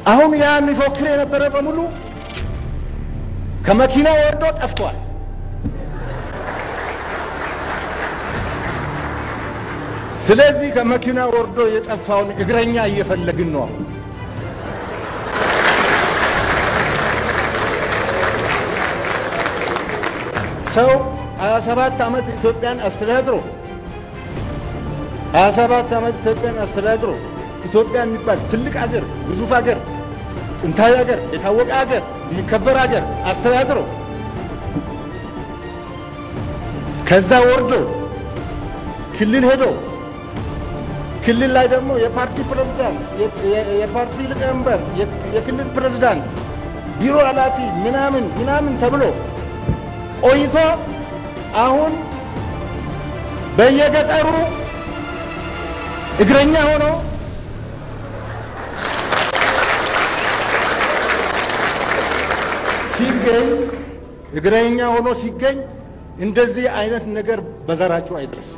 አሁን ያ የሚፎክር የነበረ በሙሉ ከመኪና ወርዶ ጠፍቷል። ስለዚህ ከመኪና ወርዶ የጠፋውን እግረኛ እየፈለግን ነው አሁን። ሰው 27 ዓመት ኢትዮጵያን አስተዳድሮ 27 ዓመት ኢትዮጵያን አስተዳድሮ ኢትዮጵያ የሚባል ትልቅ አገር፣ ግዙፍ አገር፣ ጥንታዊ አገር፣ የታወቀ አገር፣ የሚከበር አገር አስተዳድሮ ከዛ ወርዶ ክልል ሄዶ ክልል ላይ ደግሞ የፓርቲ ፕሬዝዳንት፣ የፓርቲ ሊቀመንበር፣ የክልል ፕሬዝዳንት፣ ቢሮ ኃላፊ ምናምን ምናምን ተብሎ ቆይቶ አሁን በየገጠሩ እግረኛ ሆኖ ሲገኝ እግረኛ ሆኖ ሲገኝ እንደዚህ አይነት ነገር በዘራችሁ አይድረስ።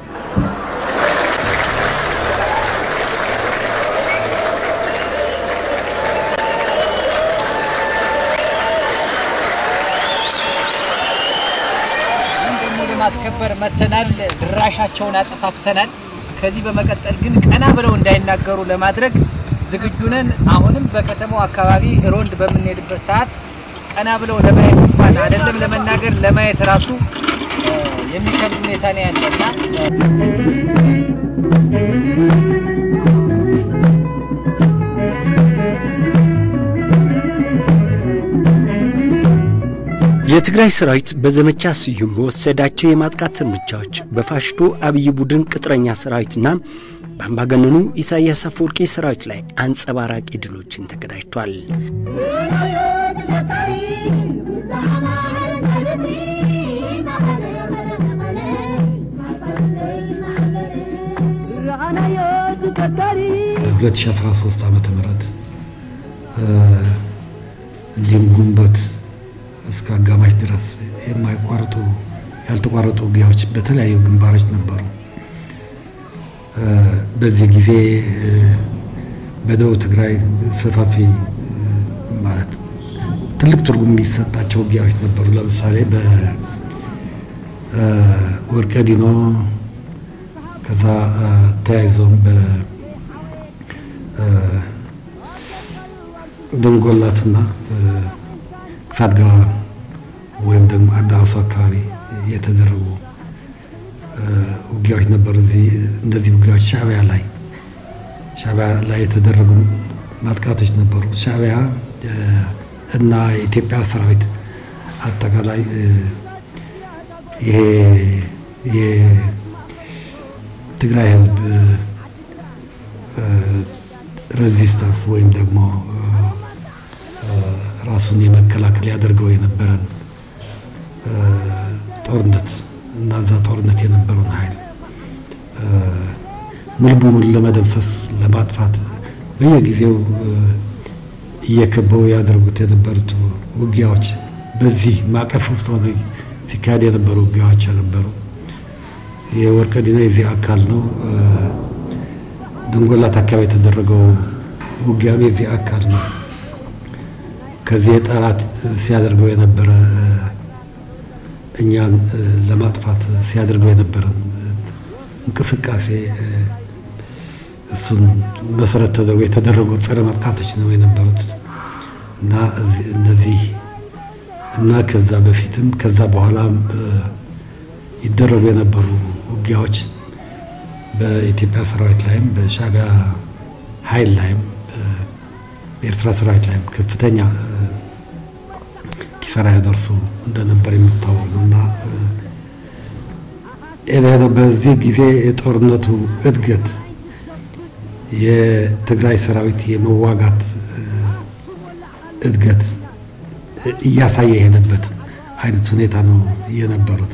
ደግሞ ለማስከበር መተናል። ድራሻቸውን አጠፋፍተናል። ከዚህ በመቀጠል ግን ቀና ብለው እንዳይናገሩ ለማድረግ ዝግጁ ነን። አሁንም በከተማው አካባቢ ሮንድ በምንሄድበት ሰዓት ቀና ብለው ለማየት እንኳን አይደለም ለመናገር ለማየት ራሱ እ፣ የሚከብድ ሁኔታ ነው ያለና የትግራይ ሰራዊት በዘመቻ ስዩም በወሰዳቸው የማጥቃት እርምጃዎች በፋሽስቱ አብይ ቡድን ቅጥረኛ ሰራዊትና በአምባገነኑ ኢሳያስ አፈወርቂ ሰራዊት ላይ አንጸባራቂ ድሎችን ተቀዳጅቷል። በ2013 ዓመተ ምህረት እንዲሁም ግንቦት እስከ አጋማሽ ድረስ የማይቋረጡ ያልተቋረጡ ውጊያዎች በተለያዩ ግንባሮች ነበሩ። በዚህ ጊዜ በደቡብ ትግራይ ሰፋፊ ማለት ትልቅ ትርጉም የሚሰጣቸው ውጊያዎች ነበሩ። ለምሳሌ በወርቀ ዲኖ ከዛ ተያይዞም በደንጎላትና ሳድጋዋ ወይም ደግሞ አዳሱ አካባቢ የተደረጉ ውጊያዎች ነበሩ። እዚህ እንደዚህ ውጊያዎች ሻዕቢያ ላይ ሻዕቢያ ላይ የተደረጉ ማጥቃቶች ነበሩ። ሻዕቢያ እና የኢትዮጵያ ሰራዊት አጠቃላይ ይሄ የትግራይ ህዝብ ሬዚስታንስ ወይም ደግሞ ራሱን የመከላከል ያደርገው የነበረን ጦርነት እና እዛ ጦርነት የነበረውን ኃይል ሙሉ በሙሉ ለመደምሰስ ለማጥፋት በየጊዜው እየከበው ያደርጉት የነበሩት ውጊያዎች በዚህ ማዕቀፍ ውስጥ ሆነ ሲካሄድ የነበሩ ውጊያዎች ነበሩ። የወርቀ ዲኖ የዚህ አካል ነው። ደንጎላት አካባቢ የተደረገው ውጊያም የዚህ አካል ነው። ከዚህ የጠላት ሲያደርገው የነበረ እኛን ለማጥፋት ሲያደርገው የነበረን እንቅስቃሴ እሱን መሰረት ተደርጎ የተደረጉ ጸረ ማጥቃቶች ነው የነበሩት እና እነዚህ እና ከዛ በፊትም ከዛ በኋላም ይደረጉ የነበሩ ውጊያዎች በኢትዮጵያ ሰራዊት ላይም በሻዕቢያ ኃይል ላይም በኤርትራ ሰራዊት ላይም ከፍተኛ ኪሳራ ያደርሱ እንደነበር የሚታወቅ ነው እና በዚህ ጊዜ የጦርነቱ እድገት የትግራይ ሰራዊት የመዋጋት እድገት እያሳየ የሄደበት አይነት ሁኔታ ነው የነበሩት።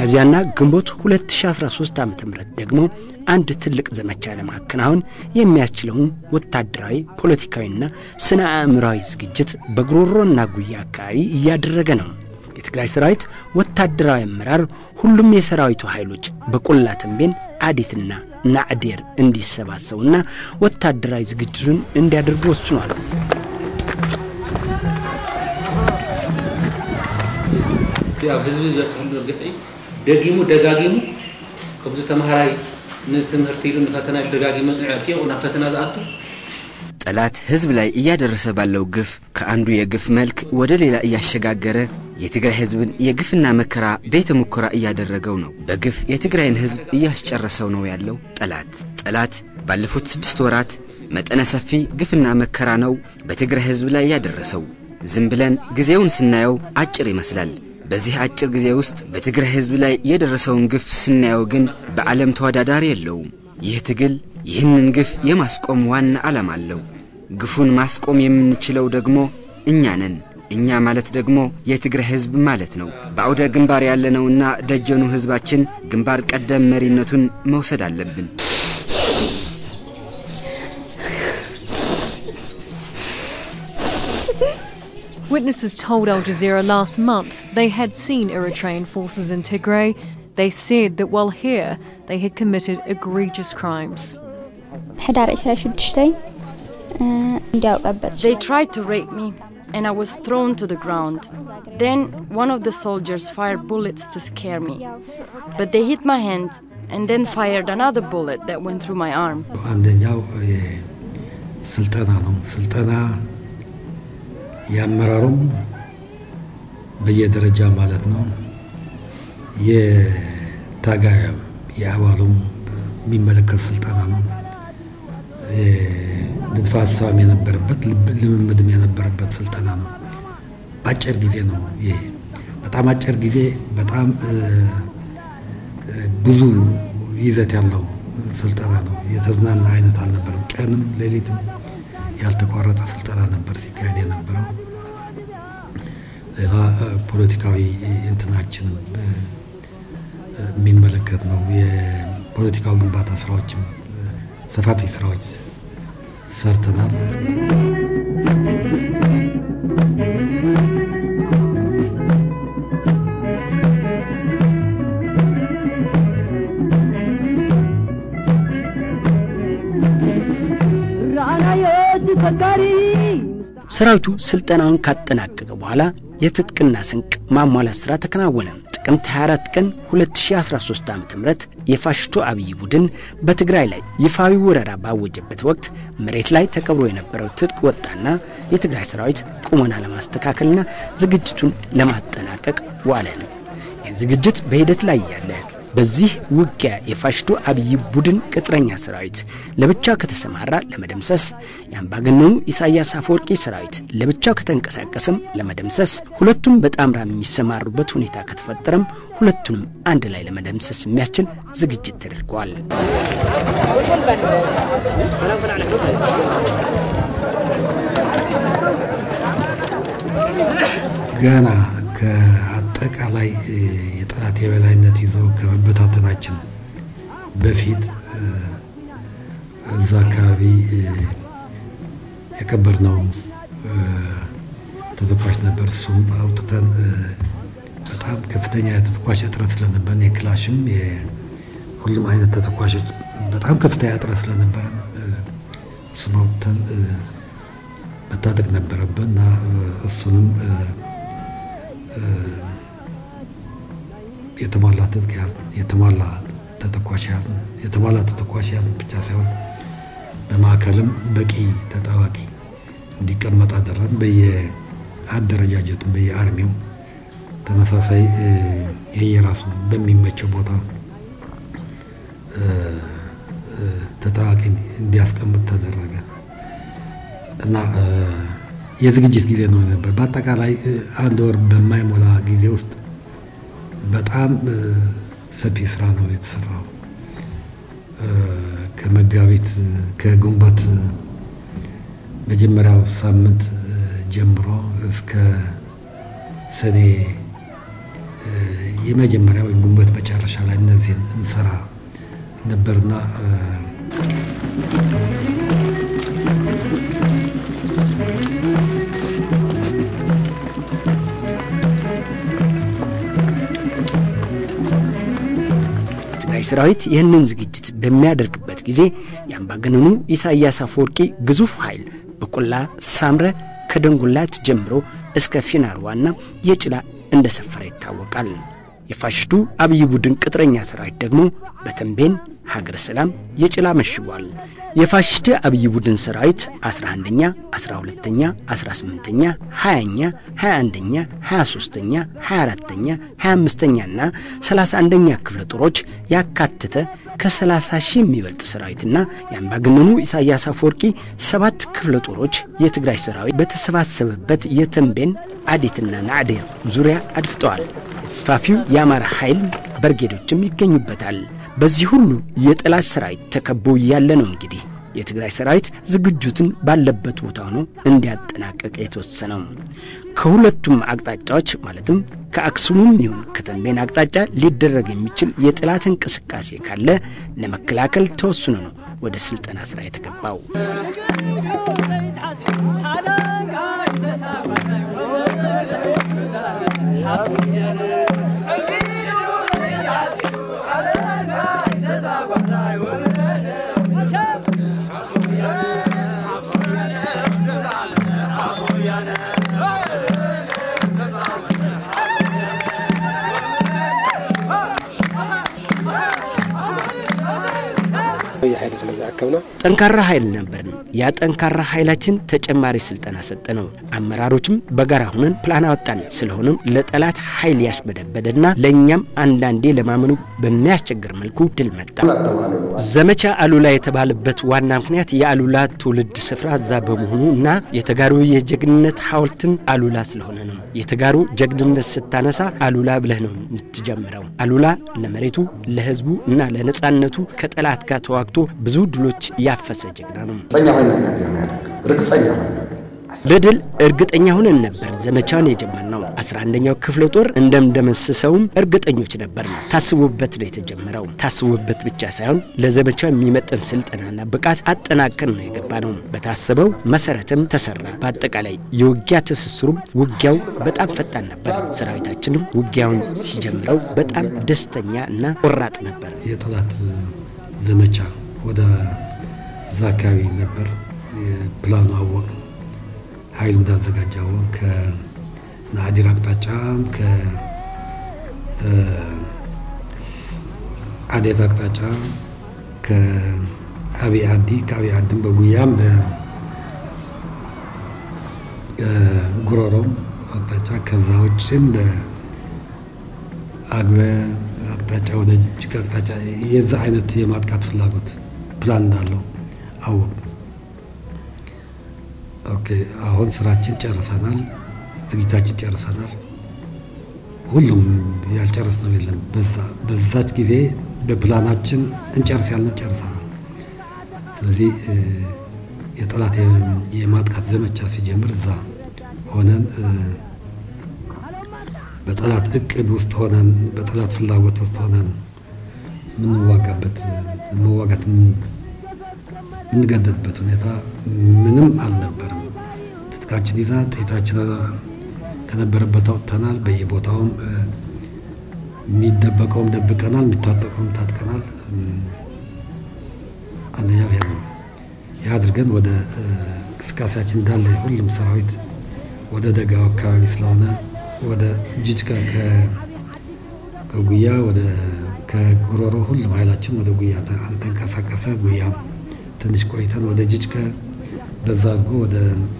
ሚያዝያና ግንቦት 2013 ዓ ም ደግሞ አንድ ትልቅ ዘመቻ ለማከናወን የሚያስችለውን ወታደራዊ ፖለቲካዊና ስነ አእምራዊ ዝግጅት በጉሮሮና ጉያ አካባቢ እያደረገ ነው። የትግራይ ሰራዊት ወታደራዊ አመራር ሁሉም የሰራዊቱ ኃይሎች በቆላ ተንቤን፣ አዴትና ናዕዴር እንዲሰባሰቡና ወታደራዊ ዝግጅቱን እንዲያደርጉ ወስኗል። ያው ህዝቢ ዝበፅሕሉ ግፍዒ ደጊሙ ደጋጊሙ ከምዚ ተምሃራይ ንትምህርቲ ኢሉ ንፈተና ኢሉ ደጋጊሙ መፅንዑ ርኪ ናብ ፈተና ዝኣቱ ጠላት ህዝብ ላይ እያደረሰ ባለው ግፍ ከአንዱ የግፍ መልክ ወደ ሌላ እያሸጋገረ የትግራይ ህዝብን የግፍና መከራ ቤተ ሙከራ እያደረገው ነው። በግፍ የትግራይን ህዝብ እያስጨረሰው ነው ያለው ጠላት። ጠላት ባለፉት ስድስት ወራት መጠነ ሰፊ ግፍና መከራ ነው በትግራይ ህዝብ ላይ ያደረሰው። ዝም ብለን ጊዜውን ስናየው አጭር ይመስላል። በዚህ አጭር ጊዜ ውስጥ በትግራይ ህዝብ ላይ የደረሰውን ግፍ ስናየው ግን በዓለም ተወዳዳሪ የለውም። ይህ ትግል ይህንን ግፍ የማስቆም ዋና ዓላማ አለው። ግፉን ማስቆም የምንችለው ደግሞ እኛ ነን። እኛ ማለት ደግሞ የትግራይ ህዝብ ማለት ነው። በአውደ ግንባር ያለነውና ደጀኑ ህዝባችን ግንባር ቀደም መሪነቱን መውሰድ አለብን። Witnesses told Al Jazeera last month they had seen Eritrean forces in Tigray. They said that while here, they had committed egregious crimes. ሕዳር 26 እንዲያውቀበት They tried to rape me, and I was thrown to the ground. Then one of the soldiers fired bullets to scare me. But they hit my hand and then fired another bullet that went through my arm. አንደኛው ስልጠና ነው። ስልጠና የአመራሩም በየደረጃ ማለት ነው የታጋያም የአባሉም የሚመለከት ስልጠና ነው። ንድፈ ሀሳብም የነበረበት ልምምድም የነበረበት ስልጠና ነው። በአጭር ጊዜ ነው ይሄ። በጣም አጭር ጊዜ፣ በጣም ብዙ ይዘት ያለው ስልጠና ነው። የተዝናና አይነት አልነበረም። ቀንም ሌሊትም ያልተቋረጠ ስልጠና ነበር ሲካሄድ የነበረው። ሌላ ፖለቲካዊ እንትናችንም የሚመለከት ነው። የፖለቲካው ግንባታ ስራዎችም ሰፋፊ ስራዎች ሰርተናል። ሰራዊቱ ስልጠናውን ካጠናቀቀ በኋላ የትጥቅና ስንቅ ማሟላት ሥራ ተከናወነ። ጥቅምት 24 ቀን 2013 ዓ ም የፋሽስቱ አብይ ቡድን በትግራይ ላይ ይፋዊ ወረራ ባወጀበት ወቅት መሬት ላይ ተቀብሮ የነበረው ትጥቅ ወጣና የትግራይ ሰራዊት ቁመና ለማስተካከልና ዝግጅቱን ለማጠናቀቅ ዋለ። ይህ ዝግጅት በሂደት ላይ ያለ በዚህ ውጊያ የፋሽስቱ አብይ ቡድን ቅጥረኛ ሰራዊት ለብቻው ከተሰማራ ለመደምሰስ፣ የአምባገነኑ ኢሳያስ አፈወርቂ ሰራዊት ለብቻው ከተንቀሳቀሰም ለመደምሰስ፣ ሁለቱም በጣምራ የሚሰማሩበት ሁኔታ ከተፈጠረም ሁለቱንም አንድ ላይ ለመደምሰስ የሚያስችል ዝግጅት ተደርገዋል። ገና ከአጠቃላይ የጠላት የበላይነት ይዞ ከመበታተናችን በፊት እዛ አካባቢ የቀበርነው ተተኳሽ ነበር። እሱም አውጥተን በጣም ከፍተኛ የተተኳሽ እጥረት ስለነበረን የክላሽም ሁሉም አይነት ተተኳሾች በጣም ከፍተኛ እጥረት ስለነበረን እሱም አውጥተን መታጠቅ ነበረብን እና እሱንም የተሟላ ትጥቅ ያዝን፣ የተሟላ ተተኳሽ ያዝን። የተሟላ ተተኳሽ ያዝን ብቻ ሳይሆን በማዕከልም በቂ ተጠባቂ እንዲቀመጥ አደረግን። በየአደረጃጀቱም በየአርሚው ተመሳሳይ የየራሱ በሚመቸው ቦታ ተጠባቂ እንዲያስቀምጥ ተደረገ እና የዝግጅት ጊዜ ነው ነበር። በአጠቃላይ አንድ ወር በማይሞላ ጊዜ ውስጥ በጣም ሰፊ ስራ ነው የተሰራው። ከመጋቢት ከግንቦት መጀመሪያው ሳምንት ጀምሮ እስከ ሰኔ የመጀመሪያ ወይም ግንቦት መጨረሻ ላይ እነዚህን እንሰራ ነበርና የትግራይ ሰራዊት ይህንን ዝግጅት በሚያደርግበት ጊዜ የአምባገነኑ ኢሳያስ አፈወርቂ ግዙፍ ኃይል በቆላ ሳምረ ከደንጉላት ጀምሮ እስከ ፊናርዋና የጭላ እንደሰፈረ ይታወቃል። የፋሽስቱ አብይ ቡድን ቅጥረኛ ሰራዊት ደግሞ በተንቤን ሀገረ ሰላም የጭላ መሽጓል። የፋሽስት አብይ ቡድን ሰራዊት 11ኛ፣ 12ኛ፣ 18ኛ፣ 20ኛ፣ 21ኛ፣ 23ኛ፣ 24ኛ፣ 25ኛና 31ኛ ክፍለ ጦሮች ያካተተ ከ30 ሺህ የሚበልጥ ሰራዊትና የአምባገነኑ ኢሳያስ አፈወርቂ ሰባት ክፍለ ጦሮች የትግራይ ሰራዊት በተሰባሰበበት የተንቤን አዴትና ናዕዴር ዙሪያ አድፍጠዋል። ተስፋፊው የአማራ ኃይል በርጌዶችም ይገኙበታል። በዚህ ሁሉ የጠላት ሰራዊት ተከቦ ያለ ነው እንግዲህ የትግራይ ሰራዊት ዝግጁትን ባለበት ቦታ ሆኖ እንዲያጠናቀቅ የተወሰነው። ከሁለቱም አቅጣጫዎች ማለትም ከአክሱምም ይሁን ከተንቤን አቅጣጫ ሊደረግ የሚችል የጠላት እንቅስቃሴ ካለ ለመከላከል ተወስኖ ነው ወደ ስልጠና ስራ የተገባው። ኃይል ስለዛከብና ጠንካራ ኃይል ነበርን። ያ ጠንካራ ኃይላችን ተጨማሪ ስልጠና ሰጠ ነው። አመራሮችም በጋራ ሁነን ፕላን አወጣን። ስለሆነም ለጠላት ኃይል ያሽበደበደና ለእኛም አንዳንዴ ለማመኑ በሚያስቸግር መልኩ ድል መጣ። ዘመቻ አሉላ የተባለበት ዋና ምክንያት የአሉላ ትውልድ ስፍራ እዛ በመሆኑ እና የተጋሩ የጀግንነት ሐውልትን አሉላ ስለሆነ ነው። የተጋሩ ጀግንነት ስታነሳ አሉላ ብለህ ነው የምትጀምረው። አሉላ ለመሬቱ ለህዝቡ እና ለነጻነቱ ከጠላት ጋር ተዋግቶ ብዙ ድሎች ያፈሰ ጀግና ነው። ርግጸኛ ሆነ ለድል እርግጠኛ ሆነን ነበር ዘመቻውን የጀመርነው። 11ኛው ክፍለ ጦር እንደምደመስሰውም እርግጠኞች ነበር። ታስቦበት ነው የተጀመረው። ታስቦበት ብቻ ሳይሆን ለዘመቻው የሚመጥን ስልጠናና ብቃት አጠናቀን ነው የገባ ነው። በታሰበው መሰረትም ተሰራ። በአጠቃላይ የውጊያ ትስስሩም ውጊያው በጣም ፈጣን ነበር። ሰራዊታችንም ውጊያውን ሲጀምረው በጣም ደስተኛ እና ቆራጥ ነበር። የጠላት ዘመቻ ወደ እዛ አካባቢ ነበር። ፕላኑ አወቅ ኃይሉ እንዳዘጋጀው ከናዲር አቅጣጫ ከአዴት አቅጣጫ ከአብይ አዲ ከአብይ አዲም በጉያም በጉሮሮም አቅጣጫ ከዛ ውጭም በአግበ አቅጣጫ ወደ ጅጅጋ አቅጣጫ የዛ አይነት የማጥቃት ፍላጎት ፕላን እንዳለው አወቅ። ኦኬ አሁን ስራችን ጨርሰናል፣ ዝግጅታችን ጨርሰናል። ሁሉም ያልጨረስ ነው የለም። በዛች ጊዜ በፕላናችን እንጨርስ ያልነው ጨርሰናል። ስለዚህ የጠላት የማጥቃት ዘመቻ ሲጀምር እዛ ሆነን በጠላት እቅድ ውስጥ ሆነን በጠላት ፍላጎት ውስጥ ሆነን የምንዋጋበት መዋጋት የምንገደድበት ሁኔታ ምንም አልነበርም። ትጥቃችን ይዛ ጥይታችን ከነበረበት አውጥተናል። በየቦታውም የሚደበቀውም ደብቀናል፣ የሚታጠቀውም ታጥቀናል። አንደኛው ይሄ ነው። ይህ አድርገን ወደ እንቅስቃሴያችን እንዳለ ሁሉም ሰራዊት ወደ ደጋው አካባቢ ስለሆነ ወደ ጅጅጋ ከጉያ ወደ ከጉሮሮ ሁሉም ኃይላችን ወደ ጉያ ተንቀሳቀሰ። ጉያም ትንሽ ቆይተን ወደ ጅጅጋ በዛ አድርጎ ወደ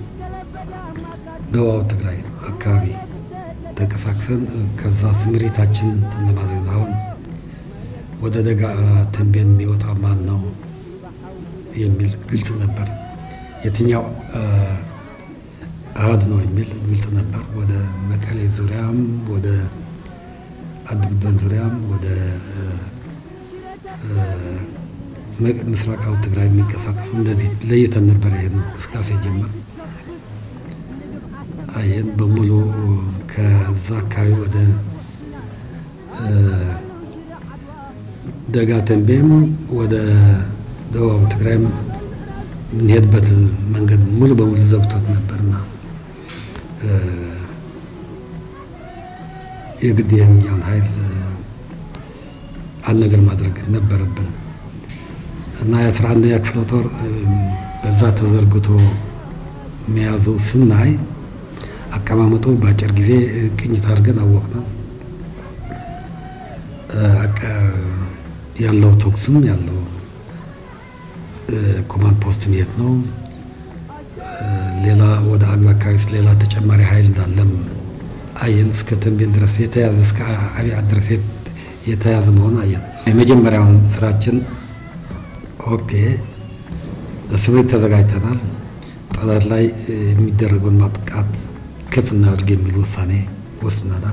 ደቡብ ትግራይ አካባቢ ተንቀሳቅሰን ከዛ ስምሪታችን ተነባዘ አሁን ወደ ደጋ ተንቤን የሚወጣ ማን ነው የሚል ግልጽ ነበር። የትኛው አሃድ ነው የሚል ግልጽ ነበር። ወደ መቀሌ ዙሪያም ወደ አድግዶን ዙሪያም ወደ ምስራቃዊ ትግራይ የሚንቀሳቀሱ እንደዚህ ለይተን ነበር ይሄን እንቅስቃሴ ጀመር። ይህን በሙሉ ከዛ አካባቢ ወደ ደጋ ተንቤም ወደ ደቡብ ትግራይም የምንሄድበት መንገድ ሙሉ በሙሉ ዘግቶት ነበርና የግድ የኛውን ኃይል አንድ ነገር ማድረግ ነበረብን እና የአስራ አንደኛ ክፍለ ጦር በዛ ተዘርግቶ መያዙ ስናይ አቀማመጡ በአጭር ጊዜ ቅኝት አድርገን አወቅ ነው ያለው ተኩስም ያለው ኮማንድ ፖስትም የት ነው፣ ሌላ ወደ አግባ አካባቢ ሌላ ተጨማሪ ኃይል እንዳለም አየን። እስከ ተንቤን ድረስ የተያዘ እስከ አብያ ድረስ የተያዘ መሆኑ አየን። የመጀመሪያውን ስራችን ኦፔ ለስምሪት ተዘጋጅተናል። ጠላት ላይ የሚደረገውን ማጥቃት ከፍ እናድርግ የሚል ውሳኔ ወስነናል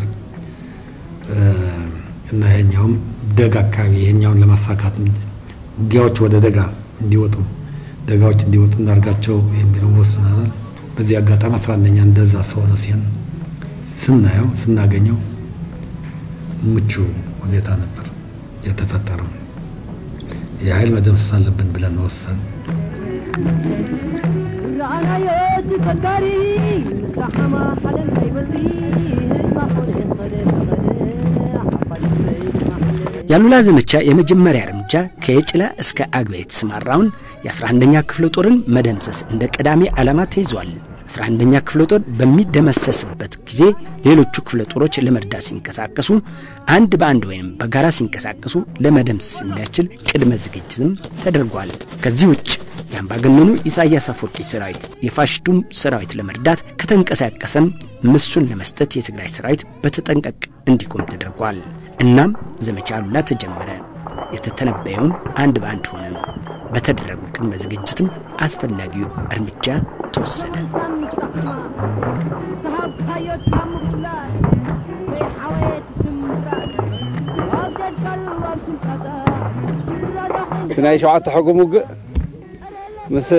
እና ይሄኛውም ደጋ አካባቢ ይሄኛውን ለማሳካት ውጊያዎች ወደ ደጋ እንዲወጡ ደጋዎች እንዲወጡ እናድርጋቸው የሚለው ወስነናል። በዚህ አጋጣሚ አስራ አንደኛ እንደዛ ሰሆነ ሲሆን ስናየው ስናገኘው ምቹ ሁኔታ ነበር የተፈጠረው። የኃይል መደምሰስ አለብን ብለን ወሰን ያሉላ ዘመቻ የመጀመሪያ እርምጃ ከየጭላ እስከ አግባ የተሰማራውን የ11ኛ ክፍለ ጦርን መደምሰስ እንደ ቀዳሚ ዓላማ ተይዟል። 11ኛ ክፍለ ጦር በሚደመሰስበት ጊዜ ሌሎቹ ክፍለ ጦሮች ለመርዳት ሲንቀሳቀሱ አንድ በአንድ ወይም በጋራ ሲንቀሳቀሱ ለመደምሰስ የሚያስችል ቅድመ ዝግጅትም ተደርጓል። ከዚህ ውጭ የአምባገነኑ ኢሳያስ አፈወርቂ ሰራዊት የፋሽስቱም ሰራዊት ለመርዳት ከተንቀሳቀሰም ምሱን ለመስጠት የትግራይ ሰራዊት በተጠንቀቅ እንዲቆም ተደርጓል። እናም ዘመቻ አሉላ ተጀመረ። የተተነበየውን አንድ በአንድ ሆነ። በተደረጉ ቅድመ ዝግጅትም አስፈላጊው እርምጃ ተወሰደ። ናይ ሸውዓተ ሕጉም ውግእ ምስ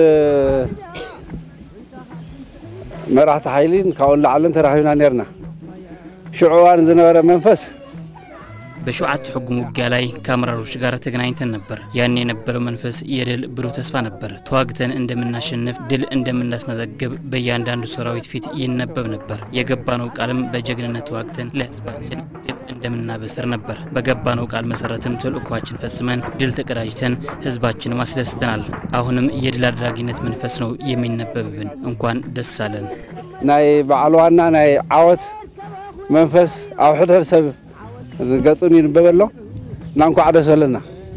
መራሕቲ ሓይሊን ካብኡ ላዕለን ተራኺብና ነርና ሽዑ እዋን ዝነበረ መንፈስ በሸውዓተ ሕጉም ውጊያ ላይ ከአመራሮች ጋር ተገናኝተን ነበር። ያን የነበረው መንፈስ የድል ብሩህ ተስፋ ነበር። ተዋግተን እንደምናሸንፍ፣ ድል እንደምናስመዘግብ በእያንዳንዱ ሰራዊት ፊት ይነበብ ነበር። የገባነው ቃልም በጀግንነት ተዋግተን ለህዝባችን ድል እንደምናበስር ነበር። በገባነው ቃል መሰረትም ተልእኳችን ፈጽመን ድል ተቀዳጅተን ህዝባችን አስደስተናል። አሁንም የድል አድራጊነት መንፈስ ነው የሚነበብብን። እንኳን ደስ አለን። ናይ በዓል ዋና ናይ ዓወት መንፈስ ኣብ ሕድሕድ ሰብ ገጹን ይንበብ ኣሎ እና እንኳዕ ደስ በለና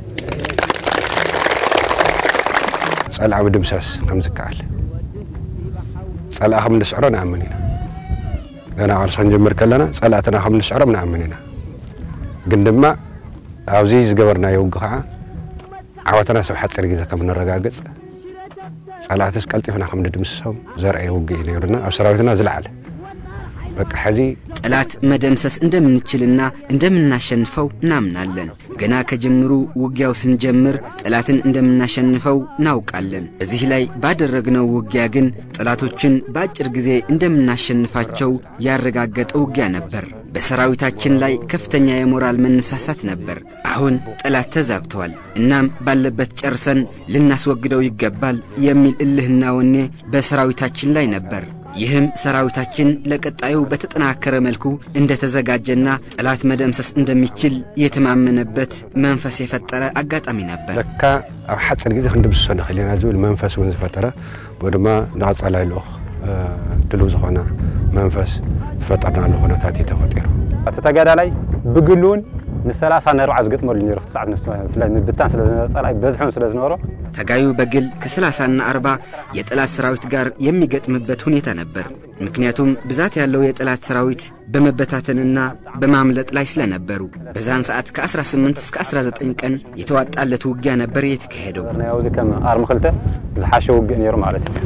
ጸልዓ ምድምሰስ ከም ዝከኣል ጸልዓ ከም ንስዕሮ ንኣምን ኢና ገና ቃልሲ ክንጅምር ከለና ጸላእትና ከም ንስዕሮ ንኣምን ኢና ግን ድማ ኣብዚ ዝገበርናዮ ውጊ ከዓ ዓወትና ሰብ ሓፂር ግዜ ከም ንረጋግፅ ጸላእትስ ቀልጢፍና ከም ንድምስሶም ዘርአየ ውጊ እዩ ነይሩና ኣብ ሰራዊትና ዝለዓለ በቃ ሕዚ ጠላት መደምሰስ እንደምንችልና እንደምናሸንፈው እናምናለን። ገና ከጅምሩ ውጊያው ስንጀምር ጠላትን እንደምናሸንፈው እናውቃለን። እዚህ ላይ ባደረግነው ውጊያ ግን ጠላቶችን በአጭር ጊዜ እንደምናሸንፋቸው ያረጋገጠ ውጊያ ነበር። በሰራዊታችን ላይ ከፍተኛ የሞራል መነሳሳት ነበር። አሁን ጠላት ተዛብተዋል። እናም ባለበት ጨርሰን ልናስወግደው ይገባል የሚል እልህና ወኔ በሰራዊታችን ላይ ነበር። ይህም ሰራዊታችን ለቀጣዩ በተጠናከረ መልኩ እንደተዘጋጀና ጠላት መደምሰስ እንደሚችል የተማመነበት መንፈስ የፈጠረ አጋጣሚ ነበር። ለካ ኣብ ሓፂር ግዜ ክንድምስሶ ንኽእል ኢና ዝብል መንፈስ እውን ዝፈጠረ ወይ ድማ ንቐጻላይ ልኡኽ ድልው ዝኾነ መንፈስ ዝፈጠርናሉ ኩነታት እዩ ተፈጢሩ እቲ ተጋዳላይ ብግሉውን ንሰላሳ ነርዓ ዝገጥመሉ ነይሩ ሰዓት ብታን ስለ ዝነበረ ጸላኢ በዝሖም ስለ ዝነበሮ ተጋዩ በግል ከ30ና 40 የጠላት ሰራዊት ጋር የሚገጥምበት ሁኔታ ነበር። ምክንያቱም ብዛት ያለው የጠላት ሰራዊት በመበታተንና በማምለጥ ላይ ስለነበሩ በዛን ሰዓት ከ18 እስከ 19 ቀን የተዋጣለት ውጊያ ነበር የተካሄደው። ኣብዚ ከም ኣርሚ ክልተ ዝሓሸ ውግእ ነይሩ ማለት እዩ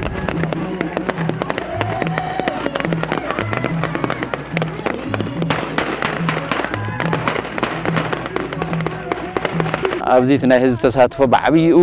ኣብዚ እቲ ናይ ህዝቢ ተሳትፎ ብዓብይኡ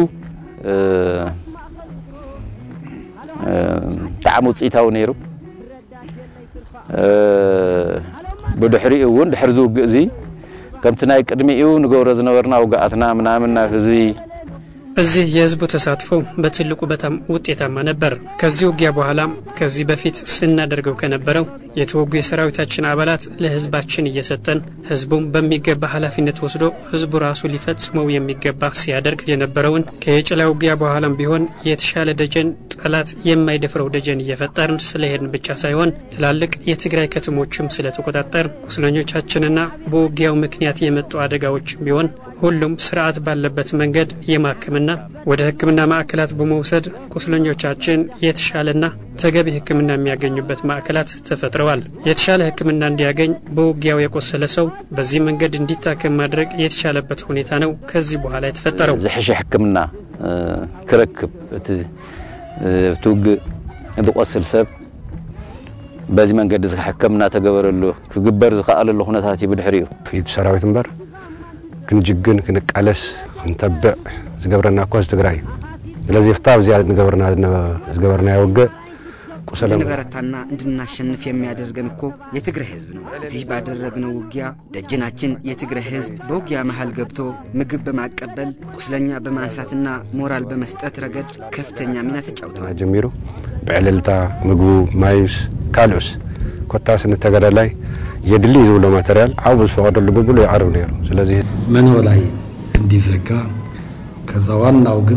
ብጣዕሚ ውፅኢታዊ ነይሩ ብድሕሪኡ እውን ድሕሪ ዝውግእ እዚ ከምቲ ናይ ቅድሚኡ ንገብሮ ዝነበርና ውጋኣትና ምናምን ናብ ህዝቢ እዚህ የህዝቡ ተሳትፎ በትልቁ በጣም ውጤታማ ነበር። ከዚህ ውጊያ በኋላ ከዚህ በፊት ስናደርገው ከነበረው የተወጉ የሰራዊታችን አባላት ለህዝባችን እየሰጠን ህዝቡም በሚገባ ኃላፊነት ወስዶ ህዝቡ ራሱ ሊፈጽመው የሚገባ ሲያደርግ የነበረውን ከየጭላ ውጊያ በኋላም ቢሆን የተሻለ ደጀን ጠላት የማይደፍረው ደጀን እየፈጠርን ስለሄድን ብቻ ሳይሆን ትላልቅ የትግራይ ከተሞችም ስለተቆጣጠር ቁስለኞቻችንና በውጊያው ምክንያት የመጡ አደጋዎችም ቢሆን ሁሉም ስርዓት ባለበት መንገድ የማከምና ወደ ሕክምና ማዕከላት በመውሰድ ቁስለኞቻችን የተሻለና ተገቢ ሕክምና የሚያገኙበት ማዕከላት ተፈጥረዋል። የተሻለ ሕክምና እንዲያገኝ በውጊያው የቆሰለ ሰው በዚህ መንገድ እንዲታከም ማድረግ የተቻለበት ሁኔታ ነው ከዚህ በኋላ የተፈጠረው። ዝሕሸ ሕክምና ክረክብ እቲ ትውግእ ዝቆስል ሰብ በዚ መንገዲ ሕክምና ተገበረሉ ክግበር ዝከኣለሉ ኩነታት እዩ ብድሕሪኡ ፊት ሰራዊት እምበር ክንጅግን ክንቃለስ ክንተብዕ ዝገብረና እኳ ትግራይ እዩ ስለዚ ፍታብ እዚኣ ንገበርና ዝገበርና ውግእ ቁሰለ እንድንበረታና እንድናሸንፍ የሚያደርገን እኮ የትግራይ ህዝብ ነው። እዚህ ባደረግነው ውጊያ ደጀናችን የትግራይ ህዝብ በውጊያ መሃል ገብቶ ምግብ በማቀበል ቁስለኛ በማንሳትና ሞራል በመስጠት ረገድ ከፍተኛ ሚና ተጫውተዋል። ጀሚሩ ብዕልልታ ምግቡ ማዩስ ካልኦስ ኮታስ ንተገዳላይ የድሊ ዝብሎ ማተርያል ዓቡ ዝፈቀደሉ ብብሉ ይቀርብ ነይሩ ስለዚ መኖ ላይ እንዲዘጋ ከዛ ዋናው ግን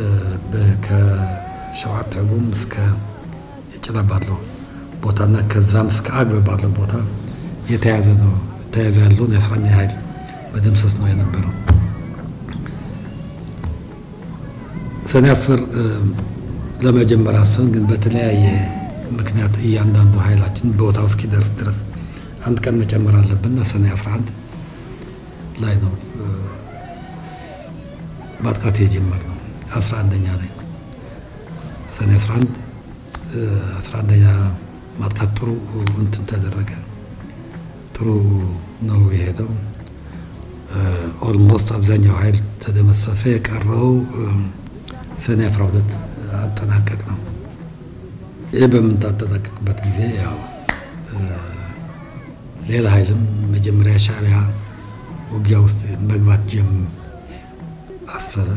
ከሸዋት ትርጉም እስከ የጭላ ባለው ቦታና ከዛም እስከ አግበ ባለው ቦታ የተያዘ ነው ተያዘ ያለውን የአስረኛ ኃይል በደምሰስ ነው የነበረው። ሰኔ አስር ለመጀመር አሰብን፣ ግን በተለያየ ምክንያት እያንዳንዱ ኃይላችን ቦታው እስኪደርስ ድረስ አንድ ቀን መጨመር አለብንና ሰኔ 11 ላይ ነው ማጥቃቱ የጀመርነው 11ኛ ላይ ሰኔ 11 11ኛ ማጥቃት ጥሩ እንትን ተደረገ። ጥሩ ነው የሄደው። ኦልሞስት አብዛኛው ኃይል ተደመሰሰ። የቀረው ሰኔ 12 አጠናቀቅ ነው። ይህ በምናጠናቀቅበት ጊዜ ያው ሌላ ኃይልም መጀመሪያ ሻዕቢያ ውጊያ ውስጥ መግባት ጀም አሰበ።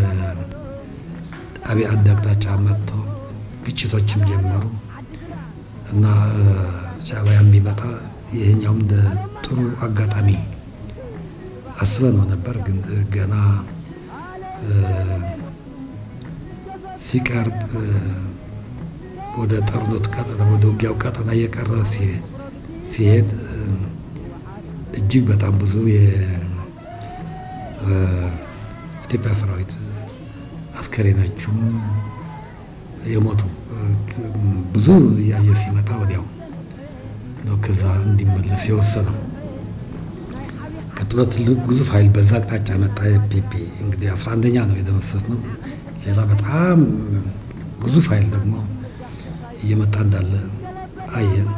ከአብይ አዲ አቅጣጫ መጥቶ ግጭቶችም ጀመሩ እና ሻዕቢያ ቢመጣ ይህኛውም እንደ ጥሩ አጋጣሚ አስበነው ነበር። ግን ገና ሲቀርብ ወደ ጦርነቱ ቀጠና ወደ ውጊያው ቀጠና እየቀረ ሲሄድ እጅግ በጣም ብዙ የኢትዮጵያ ሰራዊት አስከሬናችሁም የሞቱ ብዙ እያየ ሲመጣ ወዲያው ነው ከዛ እንዲመለስ የወሰነው። ቀጥሎ ትልቅ ግዙፍ ኃይል በዛ አቅጣጫ መጣ። የፒፒ እንግዲህ አስራ አንደኛ ነው የደመሰስ ነው። ሌላ በጣም ግዙፍ ኃይል ደግሞ እየመጣ እንዳለ አየን።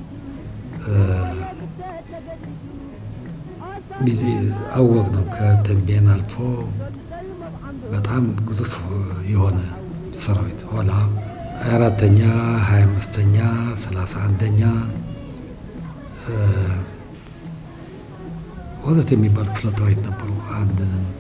ጊዜ አወቅ ነው ከተንቤን አልፎ በጣም ግዙፍ የሆነ ሰራዊት ኋላ ሀያ አራተኛ ሀያ አምስተኛ ሰላሳ አንደኛ ወዘት የሚባሉ ክፍለ ጦሮች ነበሩ። አንድ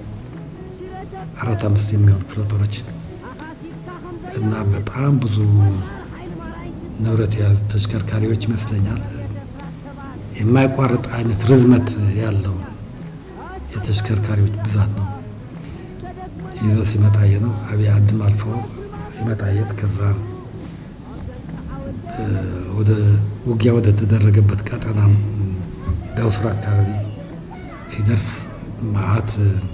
አራት አምስት የሚሆኑ ክፍለ ጦሮች እና በጣም ብዙ ንብረት የያዙ ተሽከርካሪዎች ይመስለኛል። የማይቋርጥ አይነት ርዝመት ያለው የተሽከርካሪዎች ብዛት ነው ይዞ ሲመጣ ነው። አብይ አድም አልፎ ሲመጣ የት ከዛ ወደ ውጊያ ወደ ተደረገበት ቀጠና ዳውስራ አካባቢ ሲደርስ መዓት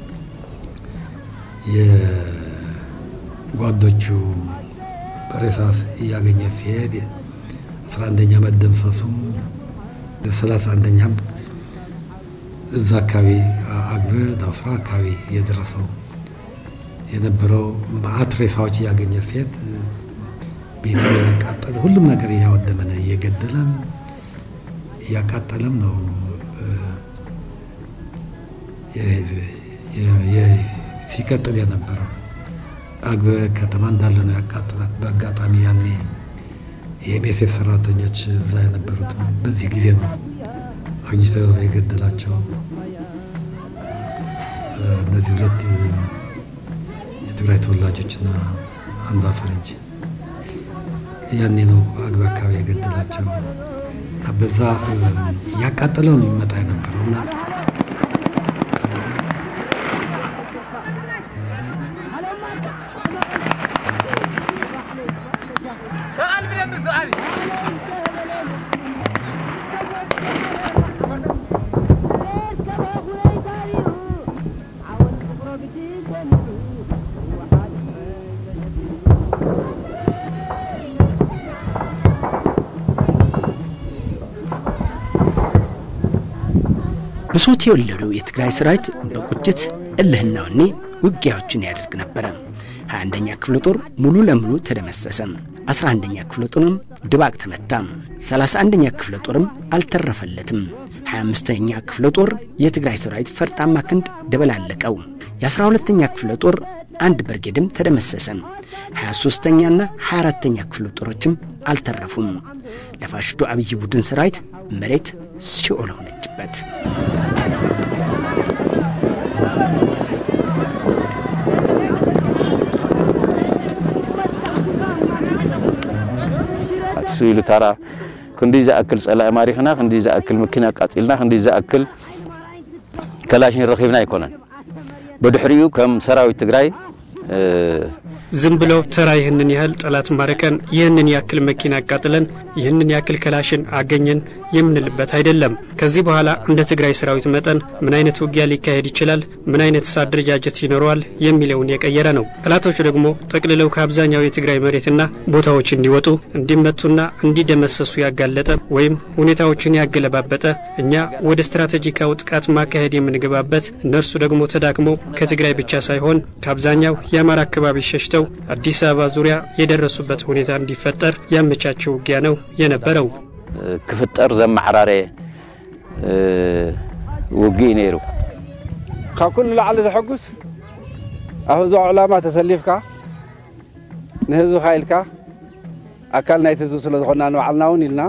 የጓዶቹ ሬሳስ እያገኘ ሲሄድ አስራ አንደኛ መደምሰሱም ሰላሳ አንደኛም እዛ አካባቢ አግበ ዳውስራ አካባቢ የደረሰው የነበረው መዓት ሬሳዎች እያገኘ ሲሄድ ቤቱን እያቃጠለ ሁሉም ነገር እያወደመ ነው፣ እየገደለም እያቃጠለም ነው ሲቀጥል የነበረው። አግበ ከተማ እንዳለ ነው ያቃጥላት። በአጋጣሚ ያኔ የኤምኤስኤፍ ሰራተኞች እዛ የነበሩት በዚህ ጊዜ ነው አግኝተው የገደላቸው። እነዚህ ሁለት የትግራይ ተወላጆችና አንዷ ፈረንጅ ያኔ ነው አግባ አካባቢ የገደላቸው እና በዛ እያቃጠለው ነው የሚመጣ የነበረው እና ብሶት የወለደው የትግራይ ሰራዊት በቁጭት እልህና ወኔ ውጊያዎችን ያደርግ ነበረ። 21ኛ ክፍለ ጦር ሙሉ ለሙሉ ተደመሰሰ። 11ኛ ክፍለ ጦርም ድባቅ ተመታ። 31ኛ ክፍለ ጦርም አልተረፈለትም። 25ኛ ክፍለ ጦር የትግራይ ሰራዊት ፈርጣማ ክንድ ደበላለቀው። የ12ኛ ክፍለ ጦር አንድ ብርጌድም ተደመሰሰ። 23ኛና 24ኛ ክፍለ ጦሮችም አልተረፉም። ለፋሽስቱ አብይ ቡድን ሰራዊት መሬት ሲኦል ሆነችበት። እሱ ኢሉ ታራ ክንደይ ዝኣክል ጸላኢ ማሪኽና ክንደይ ዝኣክል መኪና ቃጺልና ክንደይ ዝኣክል ከላሽን ረኺብና ኣይኮነን በድሕሪኡ ከም ሰራዊት ትግራይ ዝም ብለው ተራ ይህንን ያህል ጠላት ማረከን፣ ይህንን ያክል መኪና አቃጥለን፣ ይህንን ያክል ከላሽን አገኘን የምንልበት አይደለም። ከዚህ በኋላ እንደ ትግራይ ሰራዊት መጠን ምን አይነት ውጊያ ሊካሄድ ይችላል፣ ምን አይነት አደረጃጀት ይኖረዋል የሚለውን የቀየረ ነው። ጠላቶቹ ደግሞ ጠቅልለው ከአብዛኛው የትግራይ መሬትና ቦታዎች እንዲወጡ እንዲመቱና እንዲደመሰሱ ያጋለጠ ወይም ሁኔታዎችን ያገለባበጠ እኛ ወደ ስትራቴጂካዊ ጥቃት ማካሄድ የምንገባበት እነርሱ ደግሞ ተዳክመው ከትግራይ ብቻ ሳይሆን ከአብዛኛው የአማራ አካባቢ ሸሽተው አዲስ አበባ ዙሪያ የደረሱበት ሁኔታ እንዲፈጠር ያመቻቸው ውጊያ ነው የነበረው። ክፍጠር ዘማሕራረ ውግእ ነይሩ ካብ ኩሉ ላዕሊ ዘሐጉስ ኣብ ህዝባዊ ዕላማ ተሰሊፍካ ንህዝብካ ኢልካ ኣካል ናይቲ ህዝቢ ስለ ዝኾንና ንባዕልና እውን ኢልና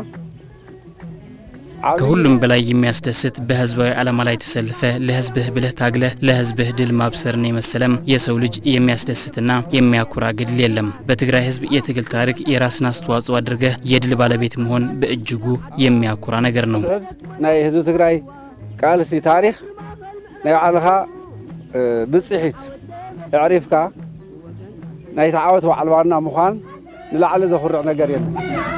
ከሁሉም በላይ የሚያስደስት በህዝባዊ ዓላማ ላይ ተሰልፈ ለህዝብህ ብለህ ታግለህ ለህዝብህ ድል ማብሰርን የመሰለም የሰው ልጅ የሚያስደስትና የሚያኩራ ግድል የለም። በትግራይ ህዝብ የትግል ታሪክ የራስን አስተዋጽኦ አድርገህ የድል ባለቤት መሆን በእጅጉ የሚያኩራ ነገር ነው። ናይ ህዝቢ ትግራይ ቃልሲ ታሪክ ናይ ባዕልኻ ብፅሒት ኣዕሪፍካ ናይቲ ዓወት ባዕል ዋና ምዃን ንላዕሊ ዘኹርዕ ነገር የለን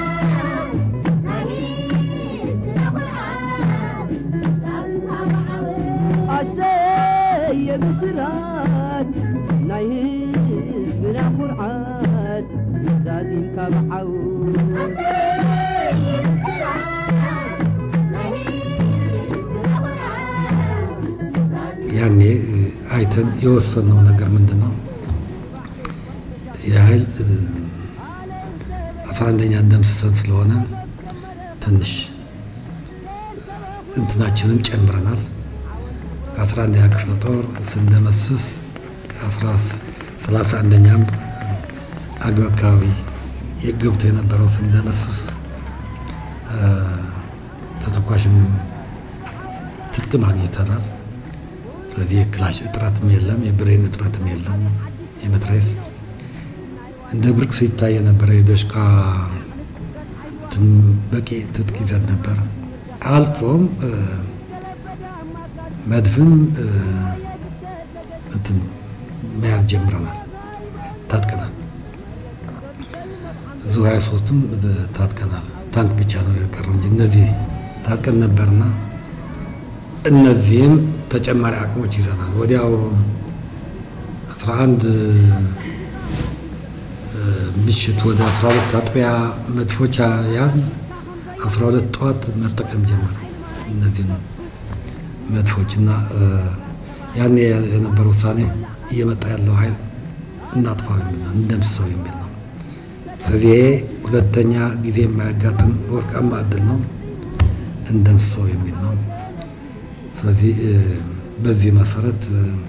የምስራት ናይ ህዝብና ኩርዓት ዛዚምካ ብዓውት ያኔ አይተን የወሰነው ነገር ምንድን ነው? የኃይል አስራ አንደኛ ደምስሰን ስለሆነ ትንሽ እንትናችንም ጨምረናል። ከአስራ አንደኛ ክፍለ ጦር ስንደመስስ ሰላሳ አንደኛም አገው አካባቢ ገብቶ የነበረው ስንደመስስ ተተኳሽም ትጥቅም አግኝተናል። ስለዚህ የክላሽ እጥረትም የለም፣ የብሬን እጥረትም የለም። የመትረየስ እንደ ብርቅ ሲታይ የነበረ የዶሽቃ በቂ ትጥቅ ይዘን ነበር። አልፎም መድፍም እንትን መያዝ ጀምረናል፣ ታጥቀናል። ዙ 23ም ታጥቀናል። ታንክ ብቻ ነው የቀረው እንጂ እነዚህ ታጥቀን ነበርና እነዚህም ተጨማሪ አቅሞች ይዘናል። ወዲያው 11 ምሽት ወደ 12 አጥቢያ መድፎች ያዝን። 12 ጠዋት መጠቀም ጀመረ እነዚህን መድፎች እና ያኔ የነበረ ውሳኔ እየመጣ ያለው ኃይል እናጥፋው የሚል ነው፣ እንደምስሰው የሚል ነው። ስለዚህ ይሄ ሁለተኛ ጊዜ የማያጋጥም ወርቃማ እድል ነው፣ እንደምስሰው የሚል ነው። ስለዚህ በዚህ መሰረት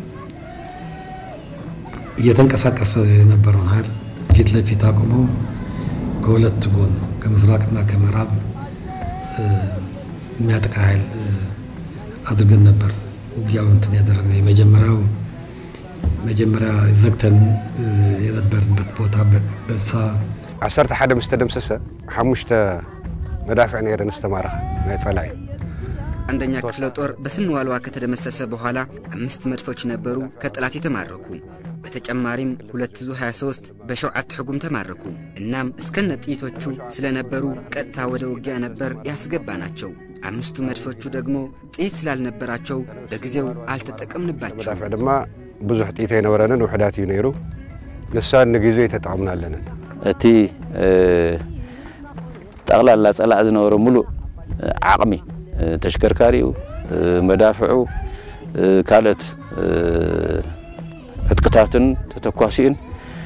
እየተንቀሳቀሰ የነበረውን ኃይል ፊት ለፊት አቁመው ከሁለት ጎን ከምስራቅና ከምዕራብ የሚያጠቃ ኃይል አድርገን ነበር ውጊያው እንትን ያደረግነው የመጀመሪያው መጀመሪያ ዘግተን የነበርንበት ቦታ በሳ ዓሰርተ ሓደ ምስ ተደምሰሰ ሓሙሽተ መዳፍዕ ነይረን ዝተማረኸ ናይ ጸላኢ አንደኛ ክፍለ ጦር በስንዋልዋ ከተደመሰሰ በኋላ አምስት መድፎች ነበሩ ከጠላት የተማረኩ። በተጨማሪም ሁለት ዙ 23 በሸውዓት ሕጉም ተማረኩ። እናም እስከነ ጥይቶቹ ስለነበሩ ቀጥታ ወደ ውጊያ ነበር ያስገባ ናቸው። አምስቱ መድፎቹ ደግሞ ጥይት ስላልነበራቸው በጊዜው አልተጠቀምንባቸው። መዳፍዕ ድማ ብዙሕ ጥይት ኣይነበረንን ውሕዳት እዩ ነይሩ ንሳ ንግዜ ተጠቕምና ኣለንን እቲ ጠቕላላ ጸላእ ዝነበሮ ሙሉእ ዓቕሚ ተሽከርካሪኡ መዳፍዑ ካልኦት ዕጥቅታትን ተተኳሲኡን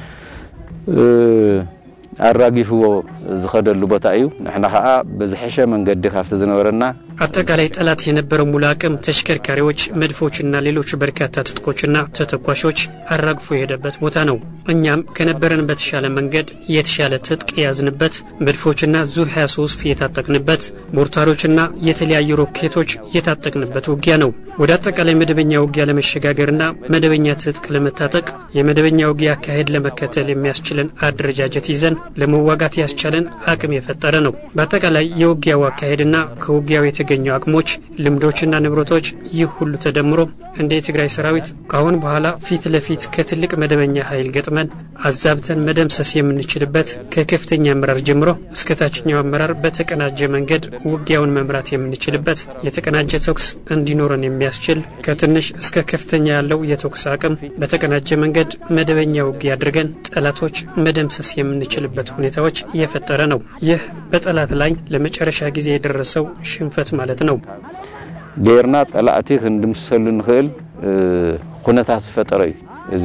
ኣራጊፍዎ ዝኸደሉ ቦታ እዩ ንሕና ከዓ በዝሐሸ መንገዲ ካብቲ ዝነበረና አጠቃላይ ጠላት የነበረው ሙሉ አቅም ተሽከርካሪዎች፣ መድፎችና ሌሎች በርካታ ትጥቆችና ተተኳሾች አራግፎ የሄደበት ቦታ ነው። እኛም ከነበረን በተሻለ መንገድ የተሻለ ትጥቅ የያዝንበት፣ መድፎችና ዙ 23 የታጠቅንበት፣ ሞርታሮችና የተለያዩ ሮኬቶች የታጠቅንበት ውጊያ ነው። ወደ አጠቃላይ መደበኛ ውጊያ ለመሸጋገርና መደበኛ ትጥቅ ለመታጠቅ የመደበኛ ውጊያ አካሄድ ለመከተል የሚያስችለን አደረጃጀት ይዘን ለመዋጋት ያስቻለን አቅም የፈጠረ ነው። በአጠቃላይ የውጊያው አካሄድና ከውጊያው የተገኙ አቅሞች፣ ልምዶችና ንብረቶች ይህ ሁሉ ተደምሮ እንደ የትግራይ ሰራዊት ከአሁን በኋላ ፊት ለፊት ከትልቅ መደበኛ ኃይል ገጥመን አዛብተን መደምሰስ የምንችልበት ከከፍተኛ አመራር ጀምሮ እስከ ታችኛው አመራር በተቀናጀ መንገድ ውጊያውን መምራት የምንችልበት የተቀናጀ ተኩስ እንዲኖረን የሚያስችል ከትንሽ እስከ ከፍተኛ ያለው የተኩስ አቅም በተቀናጀ መንገድ መደበኛ ውጊያ አድርገን ጠላቶች መደምሰስ የምንችልበት ሁኔታዎች እየፈጠረ ነው። ይህ በጠላት ላይ ለመጨረሻ ጊዜ የደረሰው ሽንፈት ማለት ነው። ጌርና ጸላእቲ ክንድምሰሉ ንኽእል ኩነታት ዝፈጠረ እዩ እዚ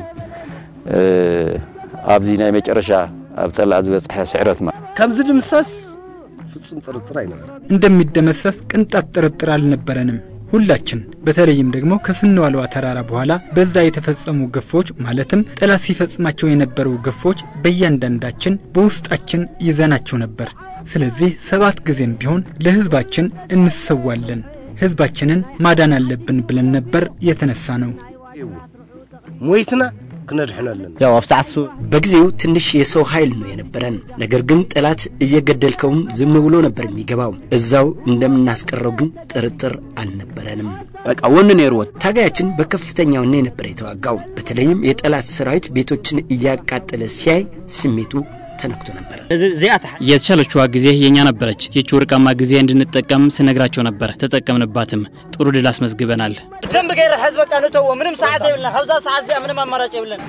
ኣብዚ ናይ መጨረሻ ኣብ ጸላእ ዝበፅሐ ስዕረት ማለት ከምዚ ድምሰስ ፍጹም ጥርጥር አይነበረም። እንደሚደመሰስ ቅንጣት ጥርጥር አልነበረንም። ሁላችን በተለይም ደግሞ ከስንዋልዋ ተራራ በኋላ በዛ የተፈጸሙ ግፎች ማለትም ጠላት ሲፈጽማቸው የነበሩ ግፎች በእያንዳንዳችን በውስጣችን ይዘናቸው ነበር። ስለዚህ ሰባት ጊዜም ቢሆን ለህዝባችን እንሰዋለን፣ ህዝባችንን ማዳን አለብን ብለን ነበር የተነሳ ነው። ሞይትና ክነድሕነለን ያው አፍሳሱ በጊዜው ትንሽ የሰው ኃይል ነው የነበረን። ነገር ግን ጠላት እየገደልከውም ዝም ብሎ ነበር የሚገባው። እዛው እንደምናስቀረው ግን ጥርጥር አልነበረንም። በቃ ወን ኔርወት ታጋያችን በከፍተኛ ወኔ ነበር የተዋጋው። በተለይም የጠላት ሰራዊት ቤቶችን እያቃጠለ ሲያይ ስሜቱ ተነክቶ ነበር። የተሻለችዋ ጊዜ የኛ ነበረች። ይቺ ወርቃማ ጊዜ እንድንጠቀም ስነግራቸው ነበር። ተጠቀምንባትም። ጥሩ ድል አስመዝግበናል። ደንብ ገይረ ሕዝ በቃ ንተዎ ምንም ሰዓት የብልና ካብዛ ሰዓት እዚኣ ምንም አማራጭ የብለን